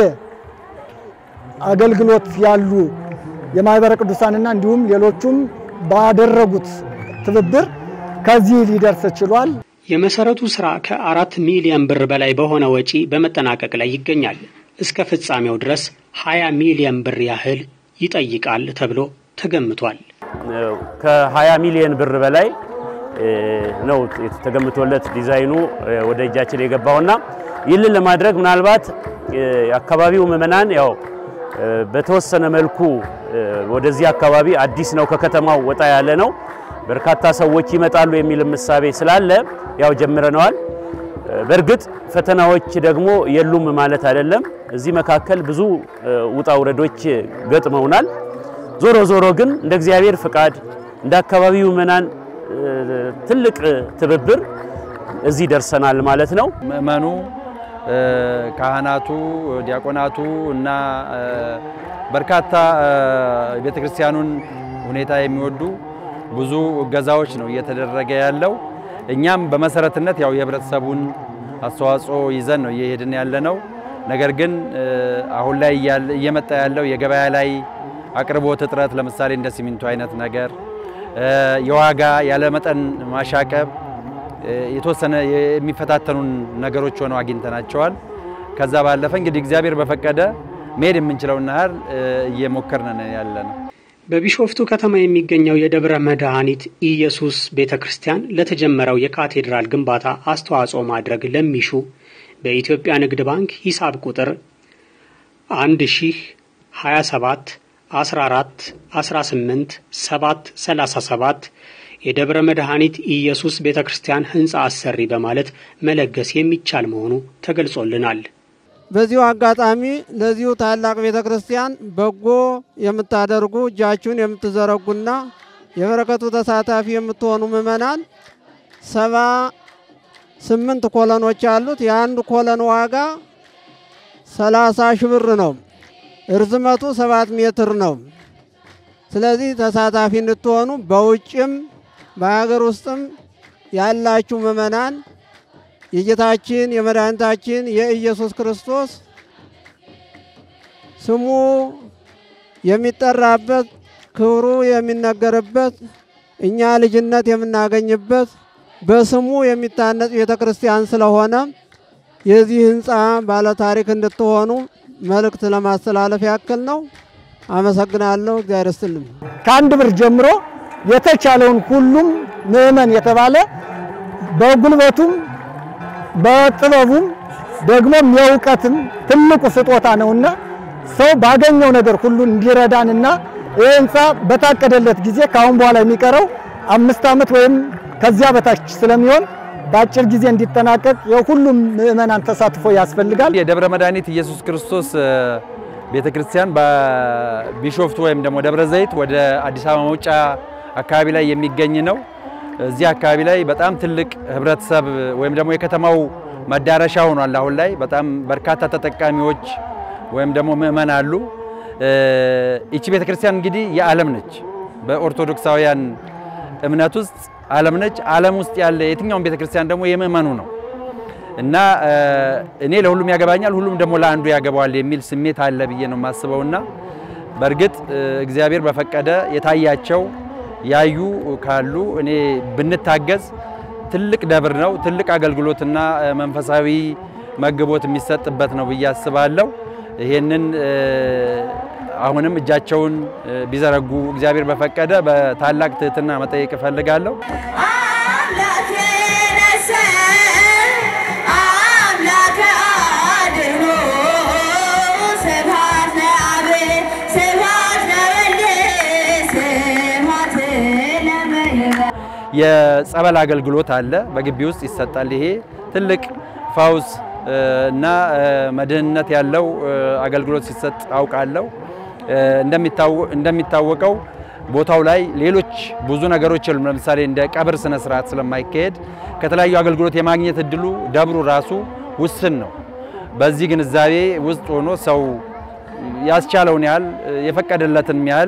አገልግሎት ያሉ የማህበረ ቅዱሳንና እንዲሁም ሌሎቹም ባደረጉት ትብብር ከዚህ ሊደርስ ችሏል። የመሰረቱ ስራ ከአራት ሚሊዮን ብር በላይ በሆነ ወጪ በመጠናቀቅ ላይ ይገኛል። እስከ ፍጻሜው ድረስ 20 ሚሊዮን ብር ያህል ይጠይቃል ተብሎ ተገምቷል። ከ20 ሚሊዮን ብር በላይ ነው ተገምቶለት ዲዛይኑ ወደ እጃችን የገባውና ይህንን ለማድረግ ምናልባት የአካባቢው ምዕመናን ያው በተወሰነ መልኩ ወደዚህ አካባቢ አዲስ ነው፣ ከከተማው ወጣ ያለ ነው። በርካታ ሰዎች ይመጣሉ የሚል ምሳቤ ስላለ ያው ጀምረነዋል። በእርግጥ ፈተናዎች ደግሞ የሉም ማለት አይደለም። እዚህ መካከል ብዙ ውጣ ውረዶች ገጥመውናል። ዞሮ ዞሮ ግን እንደ እግዚአብሔር ፍቃድ እንደ አካባቢው ምዕመናን ትልቅ ትብብር እዚህ ደርሰናል ማለት ነው። ምእመኑ፣ ካህናቱ፣ ዲያቆናቱ እና በርካታ ቤተ ክርስቲያኑን ሁኔታ የሚወዱ ብዙ እገዛዎች ነው እየተደረገ ያለው። እኛም በመሰረትነት ያው የህብረተሰቡን አስተዋጽኦ ይዘን ነው እየሄድን ያለ ነው። ነገር ግን አሁን ላይ እየመጣ ያለው የገበያ ላይ አቅርቦት እጥረት፣ ለምሳሌ እንደ ሲሚንቶ አይነት ነገር፣ የዋጋ ያለመጠን ማሻቀብ የተወሰነ የሚፈታተኑን ነገሮች ሆነው አግኝተናቸዋል። ከዛ ባለፈ እንግዲህ እግዚአብሔር በፈቀደ መሄድ የምንችለውን ያህል እየሞከርን ያለ ነው። በቢሾፍቱ ከተማ የሚገኘው የደብረ መድኃኒት ኢየሱስ ቤተ ክርስቲያን ለተጀመረው የካቴድራል ግንባታ አስተዋጽኦ ማድረግ ለሚሹ በኢትዮጵያ ንግድ ባንክ ሂሳብ ቁጥር 1027 14 18 737 የደብረ መድኃኒት ኢየሱስ ቤተ ክርስቲያን ሕንፃ አሰሪ በማለት መለገስ የሚቻል መሆኑ ተገልጾልናል። በዚሁ አጋጣሚ ለዚሁ ታላቅ ቤተ ክርስቲያን በጎ የምታደርጉ እጃችሁን የምትዘረጉና የበረከቱ ተሳታፊ የምትሆኑ ምዕመናን ሰባ ስምንት ኮለኖች ያሉት የአንዱ ኮለን ዋጋ ሰላሳ ሺህ ብር ነው። እርዝመቱ ሰባት ሜትር ነው። ስለዚህ ተሳታፊ እንድትሆኑ በውጭም በሀገር ውስጥም ያላችሁ ምዕመናን የጌታችን የመድኃኒታችን የኢየሱስ ክርስቶስ ስሙ የሚጠራበት ክብሩ የሚነገርበት እኛ ልጅነት የምናገኝበት በስሙ የሚታነጽ ቤተ ክርስቲያን ስለሆነ የዚህ ህንፃ ባለታሪክ እንድትሆኑ መልእክት ለማስተላለፍ ያክል ነው። አመሰግናለሁ። እግዚአብሔር ይስጥልኝ። ከአንድ ብር ጀምሮ የተቻለውን ሁሉም ምዕመን የተባለ በጉልበቱም በጥበቡም ደግሞም የእውቀትም ትልቁ ስጦታ ነውና ሰው ባገኘው ነገር ሁሉ እንዲረዳንና ይህ ህንፃ በታቀደለት ጊዜ ከአሁን በኋላ የሚቀረው አምስት ዓመት ወይም ከዚያ በታች ስለሚሆን በአጭር ጊዜ እንዲጠናቀቅ የሁሉም ምዕመናን ተሳትፎ ያስፈልጋል። የደብረ መድኃኒት ኢየሱስ ክርስቶስ ቤተ ክርስቲያን በቢሾፍቱ ወይም ደግሞ ደብረ ዘይት ወደ አዲስ አበባ መውጫ አካባቢ ላይ የሚገኝ ነው። እዚህ አካባቢ ላይ በጣም ትልቅ ህብረተሰብ ወይም ደግሞ የከተማው መዳረሻ ሆኗል። አሁን ላይ በጣም በርካታ ተጠቃሚዎች ወይም ደግሞ ምእመን አሉ። ይቺ ቤተ ክርስቲያን እንግዲህ የዓለም ነች። በኦርቶዶክሳውያን እምነት ውስጥ ዓለም ነች። ዓለም ውስጥ ያለ የትኛውም ቤተ ክርስቲያን ደግሞ የምእመኑ ነው እና እኔ ለሁሉም ያገባኛል፣ ሁሉም ደግሞ ለአንዱ ያገባዋል የሚል ስሜት አለ ብዬ ነው የማስበውና በእርግጥ እግዚአብሔር በፈቀደ የታያቸው ያዩ ካሉ እኔ ብንታገዝ ትልቅ ደብር ነው። ትልቅ አገልግሎትና መንፈሳዊ መግቦት የሚሰጥበት ነው ብዬ አስባለሁ። ይሄንን አሁንም እጃቸውን ቢዘረጉ እግዚአብሔር በፈቀደ በታላቅ ትህትና መጠየቅ እፈልጋለሁ። የጸበል አገልግሎት አለ፣ በግቢ ውስጥ ይሰጣል። ይሄ ትልቅ ፈውስ እና መድህንነት ያለው አገልግሎት ሲሰጥ አውቃለሁ። እንደሚታወቀው ቦታው ላይ ሌሎች ብዙ ነገሮች የሉም። ለምሳሌ እንደ ቀብር ስነ ስርዓት ስለማይካሄድ ከተለያዩ አገልግሎት የማግኘት እድሉ ደብሩ ራሱ ውስን ነው። በዚህ ግንዛቤ ውስጥ ሆኖ ሰው ያስቻለውን ያህል የፈቀደለትን ያህል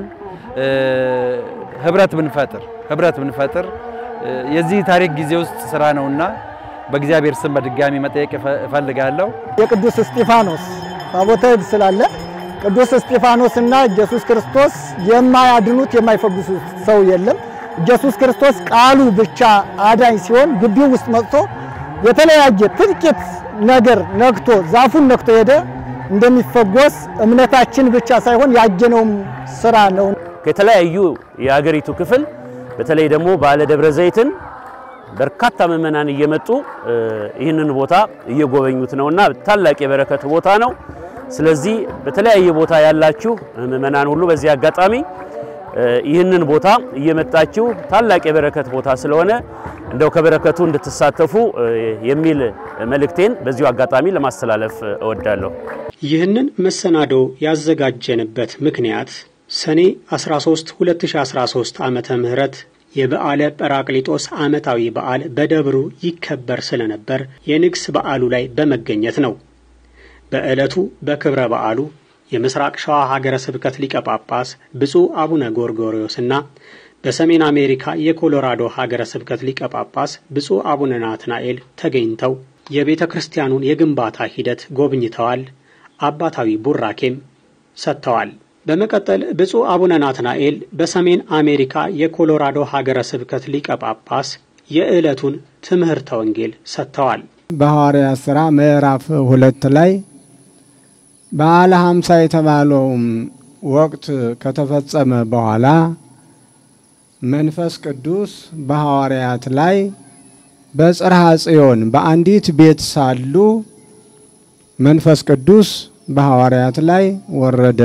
ህብረት ብንፈጥር ህብረት ብንፈጥር የዚህ ታሪክ ጊዜ ውስጥ ስራ ነውና በእግዚአብሔር ስም በድጋሚ መጠየቅ እፈልጋለሁ። የቅዱስ እስጢፋኖስ ታቦተ ሕግ ስላለ ቅዱስ እስጢፋኖስና ኢየሱስ ክርስቶስ የማያድኑት የማይፈጉሱት ሰው የለም። ኢየሱስ ክርስቶስ ቃሉ ብቻ አዳኝ ሲሆን ግቢው ውስጥ መጥቶ የተለያየ ጥቂት ነገር ነክቶ ዛፉን ነክቶ ሄደ እንደሚፈጎስ እምነታችን ብቻ ሳይሆን ያየነውም ስራ ነው። ከተለያዩ የአገሪቱ ክፍል በተለይ ደግሞ ባለ ደብረ ዘይትን በርካታ ምዕመናን እየመጡ ይህንን ቦታ እየጎበኙት ነውና ታላቅ የበረከት ቦታ ነው። ስለዚህ በተለያየ ቦታ ያላችሁ ምዕመናን ሁሉ በዚህ አጋጣሚ ይህንን ቦታ እየመጣችሁ ታላቅ የበረከት ቦታ ስለሆነ እንደው ከበረከቱ እንድትሳተፉ የሚል መልእክቴን በዚሁ አጋጣሚ ለማስተላለፍ እወዳለሁ። ይህንን መሰናዶ ያዘጋጀንበት ምክንያት ሰኔ 13 2013 ዓመተ ምህረት የበዓለ ጰራቅሊጦስ ዓመታዊ በዓል በደብሩ ይከበር ስለነበር የንግስ በዓሉ ላይ በመገኘት ነው። በዕለቱ በክብረ በዓሉ የምስራቅ ሸዋ ሀገረ ስብከት ሊቀ ጳጳስ ብፁዕ አቡነ ጎርጎርዮስና በሰሜን አሜሪካ የኮሎራዶ ሀገረ ስብከት ሊቀ ጳጳስ ብፁዕ አቡነ ናትናኤል ተገኝተው የቤተ ክርስቲያኑን የግንባታ ሂደት ጎብኝተዋል። አባታዊ ቡራኬም ሰጥተዋል። በመቀጠል ብፁዕ አቡነ ናትናኤል በሰሜን አሜሪካ የኮሎራዶ ሀገረ ስብከት ሊቀ ጳጳስ የዕለቱን ትምህርተ ወንጌል ሰጥተዋል። በሐዋርያት ሥራ ምዕራፍ ሁለት ላይ በዓለ ሀምሳ የተባለውም ወቅት ከተፈጸመ በኋላ መንፈስ ቅዱስ በሐዋርያት ላይ በጽርሐ ጽዮን በአንዲት ቤት ሳሉ መንፈስ ቅዱስ በሐዋርያት ላይ ወረደ።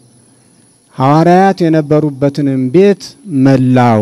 ሐዋርያት የነበሩበትንም ቤት መላው።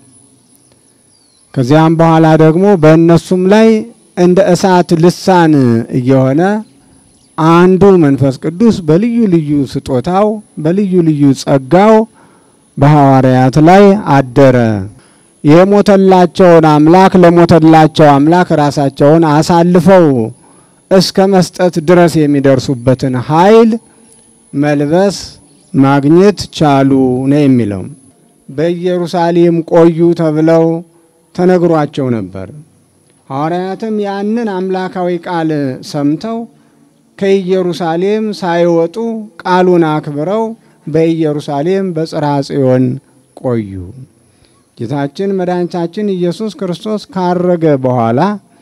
ከዚያም በኋላ ደግሞ በእነሱም ላይ እንደ እሳት ልሳን እየሆነ አንዱ መንፈስ ቅዱስ በልዩ ልዩ ስጦታው በልዩ ልዩ ጸጋው በሐዋርያት ላይ አደረ። የሞተላቸውን አምላክ ለሞተላቸው አምላክ ራሳቸውን አሳልፈው እስከ መስጠት ድረስ የሚደርሱበትን ኃይል መልበስ ማግኘት ቻሉ ነው የሚለው። በኢየሩሳሌም ቆዩ ተብለው ተነግሯቸው ነበር። ሐዋርያትም ያንን አምላካዊ ቃል ሰምተው ከኢየሩሳሌም ሳይወጡ ቃሉን አክብረው በኢየሩሳሌም በጽርሐ ጽዮን ቆዩ። ጌታችን መድኃኒታችን ኢየሱስ ክርስቶስ ካረገ በኋላ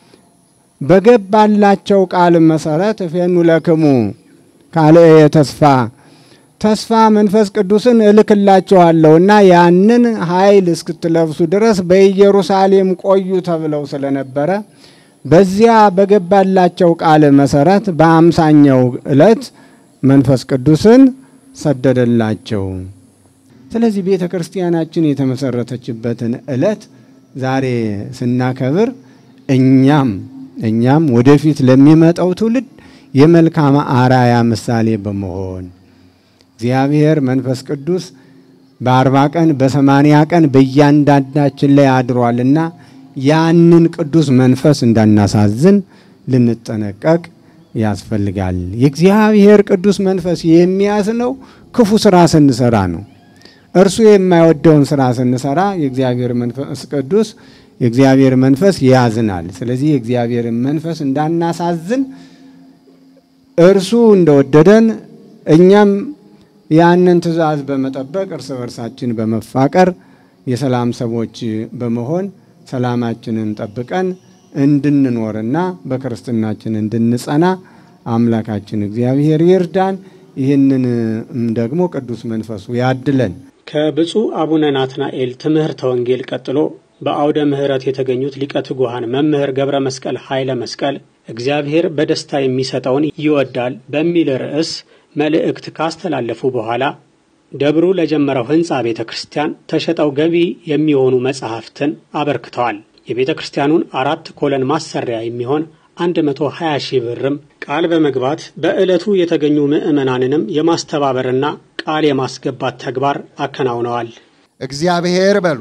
በገባላቸው ቃል መሰረት እፌኑ ለክሙ ካልእየ ተስፋ ተስፋ መንፈስ ቅዱስን እልክላችኋለሁና ያንን ኃይል እስክትለብሱ ድረስ በኢየሩሳሌም ቆዩ ተብለው ስለነበረ በዚያ በገባላቸው ቃል መሰረት በአምሳኛው ዕለት መንፈስ ቅዱስን ሰደደላቸው። ስለዚህ ቤተ ክርስቲያናችን የተመሰረተችበትን ዕለት ዛሬ ስናከብር እኛም እኛም ወደፊት ለሚመጣው ትውልድ የመልካም አራያ ምሳሌ በመሆን እግዚአብሔር መንፈስ ቅዱስ በአርባ ቀን በሰማንያ ቀን በእያንዳንዳችን ላይ አድሯልና ያንን ቅዱስ መንፈስ እንዳናሳዝን ልንጠነቀቅ ያስፈልጋል። የእግዚአብሔር ቅዱስ መንፈስ የሚያዝነው ክፉ ስራ ስንሰራ ነው። እርሱ የማይወደውን ስራ ስንሰራ የእግዚአብሔር መንፈስ ቅዱስ የእግዚአብሔር መንፈስ ያዝናል። ስለዚህ የእግዚአብሔርን መንፈስ እንዳናሳዝን እርሱ እንደወደደን እኛም ያንን ትእዛዝ በመጠበቅ እርስ በርሳችን በመፋቀር የሰላም ሰዎች በመሆን ሰላማችንን ጠብቀን እንድንኖርና በክርስትናችን እንድንጸና አምላካችን እግዚአብሔር ይርዳን። ይህንን ደግሞ ቅዱስ መንፈሱ ያድለን። ከብፁዕ አቡነ ናትናኤል ትምህርተ ወንጌል ቀጥሎ በአውደ ምሕረት የተገኙት ሊቀ ትጉሃን መምህር ገብረ መስቀል ኃይለ መስቀል እግዚአብሔር በደስታ የሚሰጠውን ይወዳል በሚል ርዕስ መልእክት ካስተላለፉ በኋላ ደብሩ ለጀመረው ሕንፃ ቤተ ክርስቲያን ተሸጠው ገቢ የሚሆኑ መጻሕፍትን አበርክተዋል። የቤተ ክርስቲያኑን አራት ኮለን ማሰሪያ የሚሆን 120 ሺህ ብርም ቃል በመግባት በዕለቱ የተገኙ ምዕመናንንም የማስተባበርና ቃል የማስገባት ተግባር አከናውነዋል። እግዚአብሔር በሉ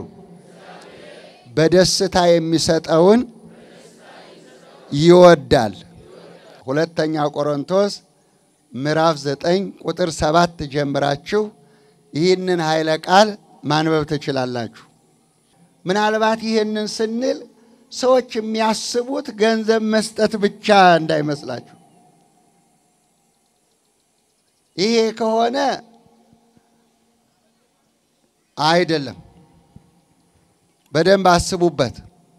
በደስታ የሚሰጠውን ይወዳል። ሁለተኛ ቆሮንቶስ ምዕራፍ ዘጠኝ ቁጥር ሰባት ጀምራችሁ ይህንን ኃይለ ቃል ማንበብ ትችላላችሁ። ምናልባት ይህንን ስንል ሰዎች የሚያስቡት ገንዘብ መስጠት ብቻ እንዳይመስላችሁ። ይሄ ከሆነ አይደለም። በደንብ አስቡበት።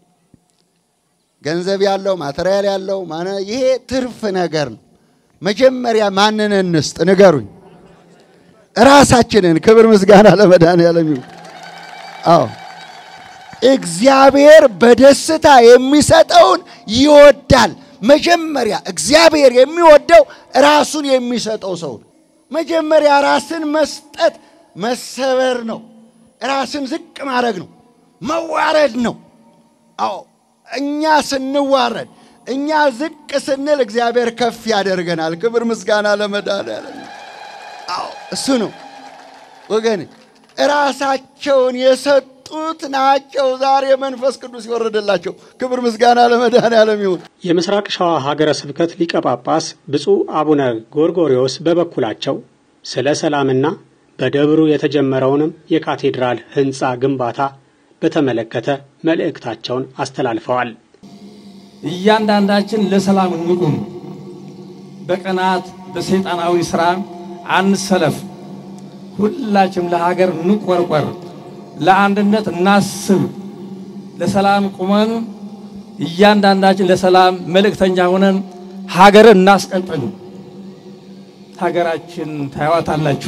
ገንዘብ ያለው ማቴሪያል ያለው ይሄ ትርፍ ነገር ነው። መጀመሪያ ማንን እንስጥ ንገሩኝ? ራሳችንን። ክብር ምስጋና ለመድኃኔዓለም ይሁን። አዎ እግዚአብሔር በደስታ የሚሰጠውን ይወዳል። መጀመሪያ እግዚአብሔር የሚወደው ራሱን የሚሰጠው ሰው ነው። መጀመሪያ ራስን መስጠት መሰበር ነው። ራስን ዝቅ ማድረግ ነው። መዋረድ ነው። አዎ እኛ ስንዋረድ፣ እኛ ዝቅ ስንል እግዚአብሔር ከፍ ያደርገናል። ክብር ምስጋና ለመድኃኔዓለም። አዎ እሱ ነው ወገን። ራሳቸውን የሰጡት ናቸው ዛሬ መንፈስ ቅዱስ የወረደላቸው። ክብር ምስጋና ለመድኃኔዓለም ይሁን። የምስራቅ ሸዋ ሀገረ ስብከት ሊቀ ጳጳስ ብፁዕ አቡነ ጎርጎሪዎስ በበኩላቸው ስለ ሰላምና በደብሩ የተጀመረውንም የካቴድራል ሕንፃ ግንባታ በተመለከተ መልእክታቸውን አስተላልፈዋል። እያንዳንዳችን ለሰላም እንቁም። በቅናት በሰይጣናዊ ስራ አንሰለፍ። ሁላችንም ለሀገር እንቆርቆር፣ ለአንድነት እናስብ። ለሰላም ቁመን እያንዳንዳችን ለሰላም መልእክተኛ ሆነን ሀገርን እናስቀጥል። ሀገራችን ታያዋታላችሁ።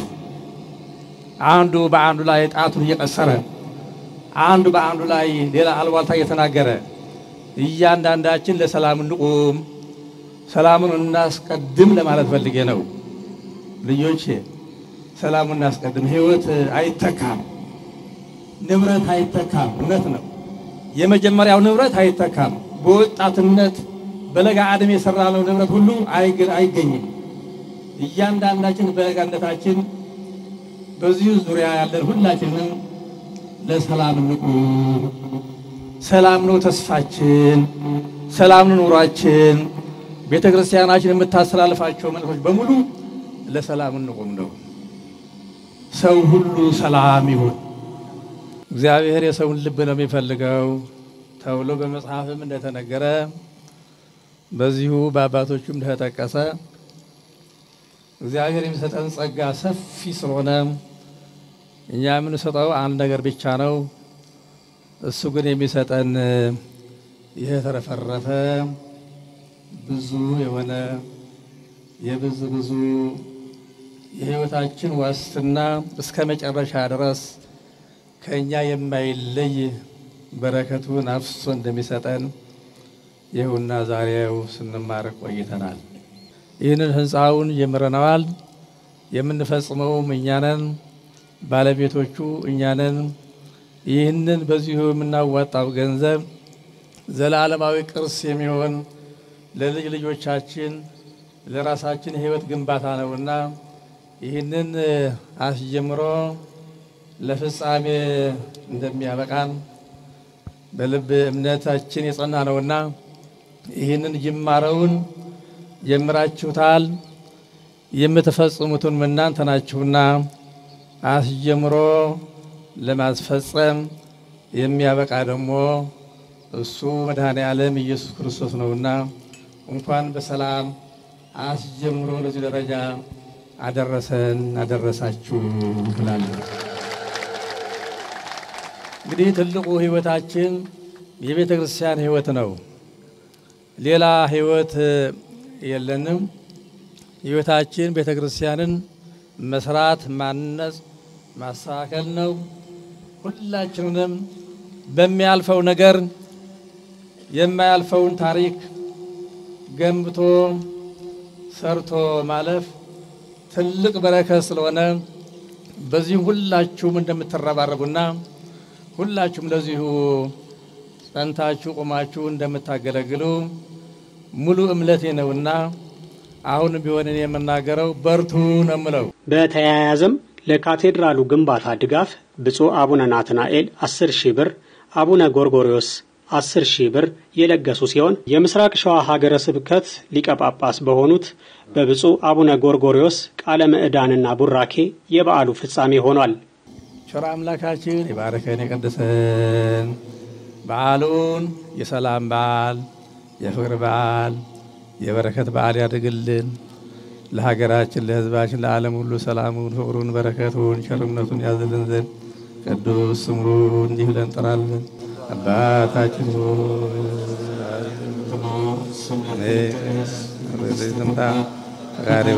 አንዱ በአንዱ ላይ ጣቱን እየቀሰረ አንዱ በአንዱ ላይ ሌላ አልባልታ እየተናገረ እያንዳንዳችን ለሰላም እንቁም፣ ሰላሙን እናስቀድም ለማለት ፈልጌ ነው። ልጆቼ ሰላሙን እናስቀድም። ህይወት አይተካም፣ ንብረት አይተካም። እውነት ነው። የመጀመሪያው ንብረት አይተካም። በወጣትነት በለጋ ዕድሜ የሰራነው ንብረት ሁሉ አይገኝም። እያንዳንዳችን በለጋነታችን በዚሁ ዙሪያ ያለን ሁላችንም ለሰላም እንቁም። ሰላም ነው ተስፋችን፣ ሰላም ነው ኑሯችን። ቤተ ክርስቲያናችን የምታስተላልፋቸው መልእክቶች በሙሉ ለሰላም እንቁም ነው። ሰው ሁሉ ሰላም ይሁን። እግዚአብሔር የሰውን ልብ ነው የሚፈልገው ተብሎ በመጽሐፍም እንደተነገረ በዚሁ በአባቶቹም እንደተጠቀሰ እግዚአብሔር የሚሰጠን ጸጋ ሰፊ ስለሆነ እኛ የምንሰጠው አንድ ነገር ብቻ ነው። እሱ ግን የሚሰጠን ይህ የተረፈረፈ ብዙ የሆነ የብዙ ብዙ የሕይወታችን ዋስትና እስከ መጨረሻ ድረስ ከእኛ የማይለይ በረከቱን አፍሶ እንደሚሰጠን ይኸውና ዛሬው ስንማር ቆይተናል። ይህንን ህንፃውን ጀምረነዋል። የምንፈጽመውም እኛነን፣ ባለቤቶቹ እኛነን። ይህንን በዚሁ የምናዋጣው ገንዘብ ዘላለማዊ ቅርስ የሚሆን ለልጅ ልጆቻችን ለራሳችን የህይወት ግንባታ ነውና ይህንን አስጀምሮ ለፍጻሜ እንደሚያበቃን በልብ እምነታችን የጸና ነውና ይህንን ጅማረውን ጀምራችሁታል። የምትፈጽሙትን እናንተ ናችሁና አስጀምሮ ለማስፈጸም የሚያበቃ ደግሞ እሱ መድኃኔ ዓለም ኢየሱስ ክርስቶስ ነውና እንኳን በሰላም አስጀምሮ ለዚህ ደረጃ አደረሰን አደረሳችሁ እላለሁ። እንግዲህ ትልቁ ህይወታችን የቤተ ክርስቲያን ህይወት ነው። ሌላ ህይወት የለንም። ህይወታችን ቤተ ክርስቲያንን መስራት፣ ማነጽ፣ ማስተካከል ነው። ሁላችንንም በሚያልፈው ነገር የማያልፈውን ታሪክ ገንብቶ ሰርቶ ማለፍ ትልቅ በረከት ስለሆነ በዚህም ሁላችሁም እንደምትረባረቡና ሁላችሁም ለዚሁ ጸንታችሁ ቆማችሁ እንደምታገለግሉ ሙሉ እምነቴ ነውና አሁን ቢሆን እኔ የምናገረው በርቱ ነው የምለው። በተያያዘም ለካቴድራሉ ግንባታ ድጋፍ ብፁዕ አቡነ ናትናኤል 10 ሺህ ብር፣ አቡነ ጎርጎሪዮስ 10 ሺህ ብር የለገሱ ሲሆን የምስራቅ ሸዋ ሀገረ ስብከት ሊቀ ጳጳስ በሆኑት በብፁዕ አቡነ ጎርጎሪዮስ ቃለ ምዕዳንና ቡራኬ የበዓሉ ፍጻሜ ሆኗል። ቸር አምላካችን የባረከን የቀደሰን በዓሉን የሰላም በዓል የፍቅር በዓል የበረከት በዓል ያድርግልን። ለሀገራችን፣ ለሕዝባችን፣ ለዓለም ሁሉ ሰላሙን፣ ፍቅሩን፣ በረከቱን፣ ቸርነቱን ያዝልን ዘንድ ቅዱስ ስሙ እንዲህ ብለን እንጠራለን። አባታችን ስምታ ፈቃደ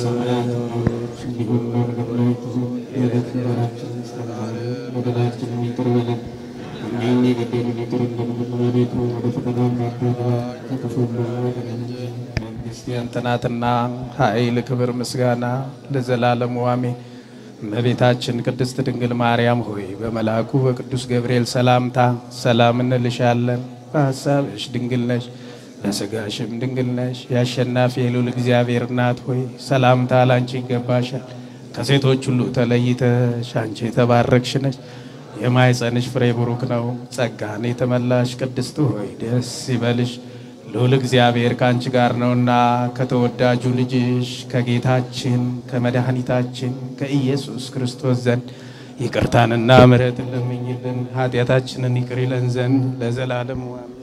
ክርስቲያን ትናትና ኃይል፣ ክብር፣ ምስጋና ለዘላለሙ አሜን። እመቤታችን ቅድስት ድንግል ማርያም ሆይ በመልአኩ በቅዱስ ገብርኤል ሰላምታ ሰላም እንልሻለን። በሐሳብሽ ድንግል ነሽ፣ በሥጋሽም ድንግል ነሽ። የአሸናፊ የልዑል እግዚአብሔር እናት ሆይ ሰላምታ ላንቺ ይገባሻል። ከሴቶች ሁሉ ተለይተሽ አንቺ የተባረክሽ ነሽ። የማኅፀንሽ ፍሬ ቡሩክ ነው። ጸጋን የተመላሽ ቅድስት ሆይ ደስ ይበልሽ፣ ልዑል እግዚአብሔር ከአንቺ ጋር ነውና ከተወዳጁ ልጅሽ ከጌታችን ከመድኃኒታችን ከኢየሱስ ክርስቶስ ዘንድ ይቅርታንና ምሕረትን ለምኝልን ኃጢአታችንን ይቅር ይለን ዘንድ ለዘላለሙ አሜን።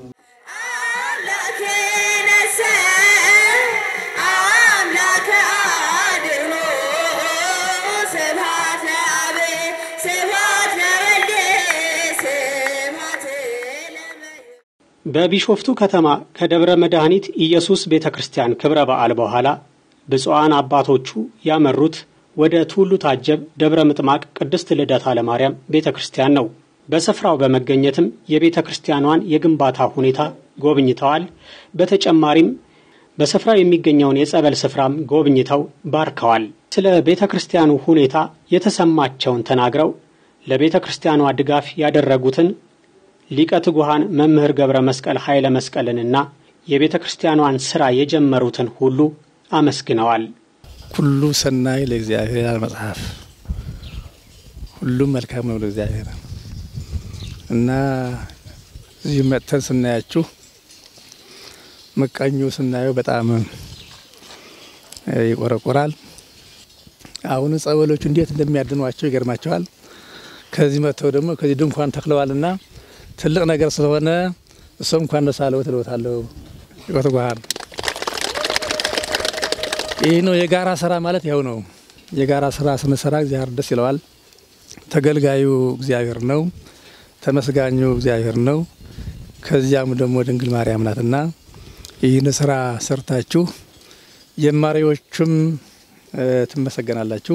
በቢሾፍቱ ከተማ ከደብረ መድኃኒት ኢየሱስ ቤተ ክርስቲያን ክብረ በዓል በኋላ ብፁዓን አባቶቹ ያመሩት ወደ ቱሉ ታጀብ ደብረ ምጥማቅ ቅድስት ልደታ ለማርያም ቤተ ክርስቲያን ነው። በስፍራው በመገኘትም የቤተ ክርስቲያኗን የግንባታ ሁኔታ ጎብኝተዋል። በተጨማሪም በስፍራው የሚገኘውን የጸበል ስፍራም ጎብኝተው ባርከዋል። ስለ ቤተ ክርስቲያኑ ሁኔታ የተሰማቸውን ተናግረው ለቤተ ክርስቲያኗ ድጋፍ ያደረጉትን ሊቀ ትጉሃን መምህር ገብረ መስቀል ኃይለ መስቀልንና የቤተ ክርስቲያኗን ሥራ የጀመሩትን ሁሉ አመስግነዋል። ኩሉ ሰናይ ለእግዚአብሔር ይላል መጽሐፍ። ሁሉም መልካም ነው ለእግዚአብሔር እና እዚህ መጥተን ስናያችሁ መቃኙ ስናየው በጣም ይቆረቆራል። አሁን ጸበሎቹ እንዴት እንደሚያድኗቸው ይገርማቸዋል። ከዚህ መጥተው ደግሞ ከዚህ ድንኳን ተክለዋልና ትልቅ ነገር ስለሆነ እሱ እንኳን ደስ አለው ትለውታለሁ። ይቆትጓል ይህ ነው የጋራ ስራ ማለት ያው ነው። የጋራ ስራ ስንሰራ እግዚአብሔር ደስ ይለዋል። ተገልጋዩ እግዚአብሔር ነው፣ ተመስጋኙ እግዚአብሔር ነው። ከዚያም ደግሞ ድንግል ማርያም ናትና ይህን ስራ ሰርታችሁ ጀማሪዎቹም ትመሰገናላችሁ፣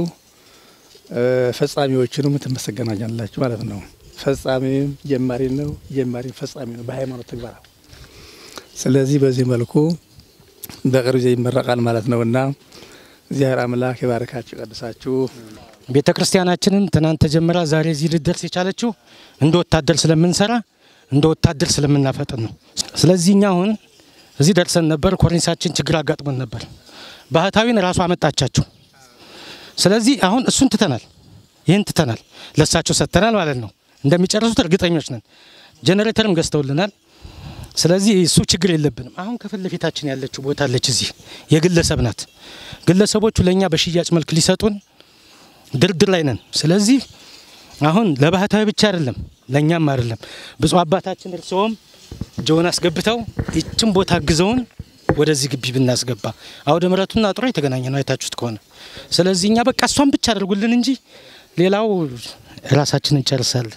ፈጻሚዎችንም ትመሰገናላችሁ ማለት ነው። ፈጻሚም ጀማሪ ነው፣ ጀማሪም ፈጻሚ ነው በሃይማኖት ተግባር። ስለዚህ በዚህ መልኩ በቅርብ ጊዜ ይመረቃል ማለት ነውና እግዚአብሔር አምላክ የባረካችሁ ቀድሳችሁ። ቤተ ክርስቲያናችንን ትናንት ተጀምራ ዛሬ እዚህ ልደርስ የቻለችው እንደ ወታደር ስለምንሰራ እንደ ወታደር ስለምናፈጥን ነው። ስለዚህ እኛ አሁን እዚህ ደርሰን ነበር። ኮርኒሳችን ችግር አጋጥሞን ነበር። ባህታዊን ራሱ አመጣቻቸው። ስለዚህ አሁን እሱን ትተናል፣ ይህን ትተናል፣ ለሳቸው ሰጥተናል ማለት ነው። እንደሚጨርሱት እርግጠኞች ነን። ጄኔሬተርም ገዝተውልናል። ስለዚህ እሱ ችግር የለብንም። አሁን ከፊት ለፊታችን ያለችው ቦታ አለች፣ እዚህ የግለሰብ ናት። ግለሰቦቹ ለእኛ በሽያጭ መልክ ሊሰጡን ድርድር ላይ ነን። ስለዚህ አሁን ለባህታዊ ብቻ አይደለም ለእኛም አይደለም። ብፁዕ አባታችን እርስዎም ጆን አስገብተው ይችን ቦታ አግዘውን ወደዚህ ግቢ ብናስገባ አውደ ምሕረቱና አጥሮ የተገናኘ ነው አይታችሁት ከሆነ። ስለዚህ እኛ በቃ እሷን ብቻ አድርጉልን እንጂ ሌላው ራሳችን እንጨርሳለን።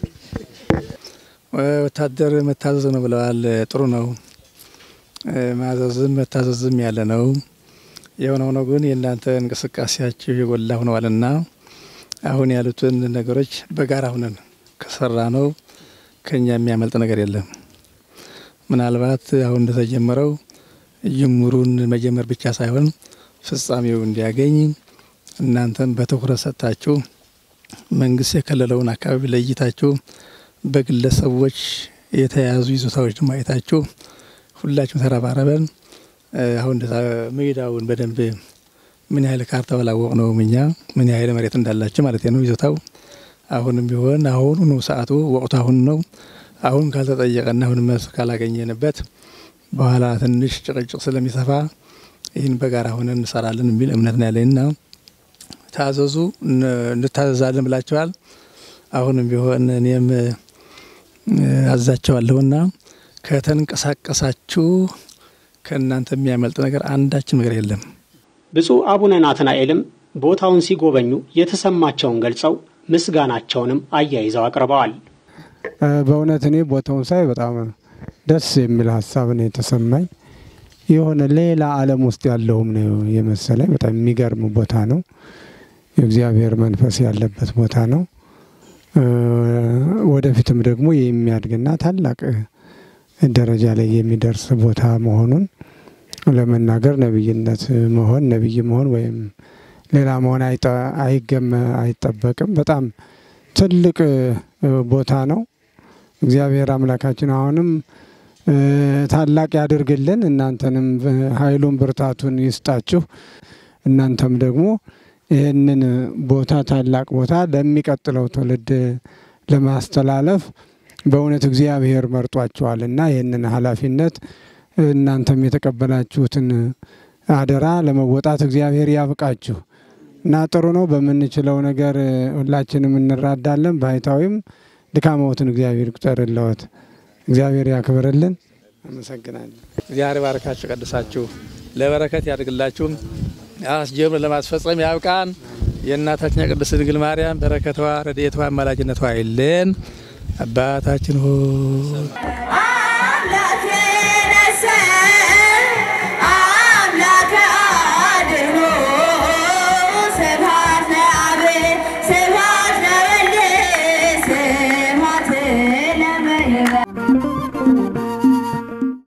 ወታደር መታዘዝ ነው ብለዋል። ጥሩ ነው። ማዘዝም መታዘዝም ያለ ነው። የሆነ ሆኖ ግን የእናንተ እንቅስቃሴያችሁ የጎላ ሆነዋልና አሁን ያሉትን ነገሮች በጋራ ሁነን ከሰራ ነው ከኛ የሚያመልጥ ነገር የለም። ምናልባት አሁን እንደተጀመረው ጅምሩን መጀመር ብቻ ሳይሆን ፍጻሜው እንዲያገኝ እናንተም በትኩረት ሰጥታችሁ መንግስት የከለለውን አካባቢ ለይታችሁ በግለሰቦች የተያዙ ይዞታዎች ደግሞ አይታችሁ ሁላችሁም ተረባረበን አሁን እንደዛ ሜዳውን በደንብ ምን ያህል ካርታው አላወቅ ነው እኛ ምን ያህል መሬት እንዳላቸው ማለት ነው ይዞታው። አሁንም ቢሆን አሁኑ ነው ሰዓቱ፣ ወቅቱ አሁን ነው። አሁን ካልተጠየቀና አሁን መልስ ካላገኘንበት በኋላ ትንሽ ጭቅጭቅ ስለሚሰፋ ይህን በጋራ ሆነን እንሰራለን የሚል እምነት ነው ያለኝና ታዘዙ፣ እንታዘዛለን ብላችኋል። አሁንም ቢሆን እኔም አዛቸዋለሁና ከተንቀሳቀሳችሁ ከእናንተ የሚያመልጥ ነገር አንዳችም ነገር የለም። ብፁዕ አቡነ ናትናኤልም ቦታውን ሲጎበኙ የተሰማቸውን ገልጸው ምስጋናቸውንም አያይዘው አቅርበዋል። በእውነት እኔ ቦታውን ሳይ በጣም ደስ የሚል ሀሳብ ነው የተሰማኝ። የሆነ ሌላ ዓለም ውስጥ ያለውም ነው የመሰለኝ። በጣም የሚገርም ቦታ ነው። የእግዚአብሔር መንፈስ ያለበት ቦታ ነው። ወደፊትም ደግሞ የሚያድግና ታላቅ ደረጃ ላይ የሚደርስ ቦታ መሆኑን ለመናገር ነቢይነት መሆን ነቢይ መሆን ወይም ሌላ መሆን አይገመ አይጠበቅም። በጣም ትልቅ ቦታ ነው። እግዚአብሔር አምላካችን አሁንም ታላቅ ያድርግልን። እናንተንም ኃይሉን ብርታቱን ይስጣችሁ። እናንተም ደግሞ ይህንን ቦታ ታላቅ ቦታ ለሚቀጥለው ትውልድ ለማስተላለፍ በእውነት እግዚአብሔር መርጧቸዋል እና ይህንን ኃላፊነት እናንተም የተቀበላችሁትን አደራ ለመወጣት እግዚአብሔር ያብቃችሁ እና ጥሩ ነው። በምንችለው ነገር ሁላችንም እንራዳለን። ባህታዊም ድካመዎትን እግዚአብሔር ይቁጠርልዎት፣ እግዚአብሔር ያክብርልን። አመሰግናለሁ። እግዚአብሔር ባረካችሁ፣ ቀድሳችሁ ለበረከት ያድርግላችሁ። አስጀምር ለማስፈጸም ያብቃን። የእናታችን የቅድስት ድንግል ማርያም በረከቷ፣ ረድኤቷ፣ አማላጅነቷ አይለን። አባታችን ሆይ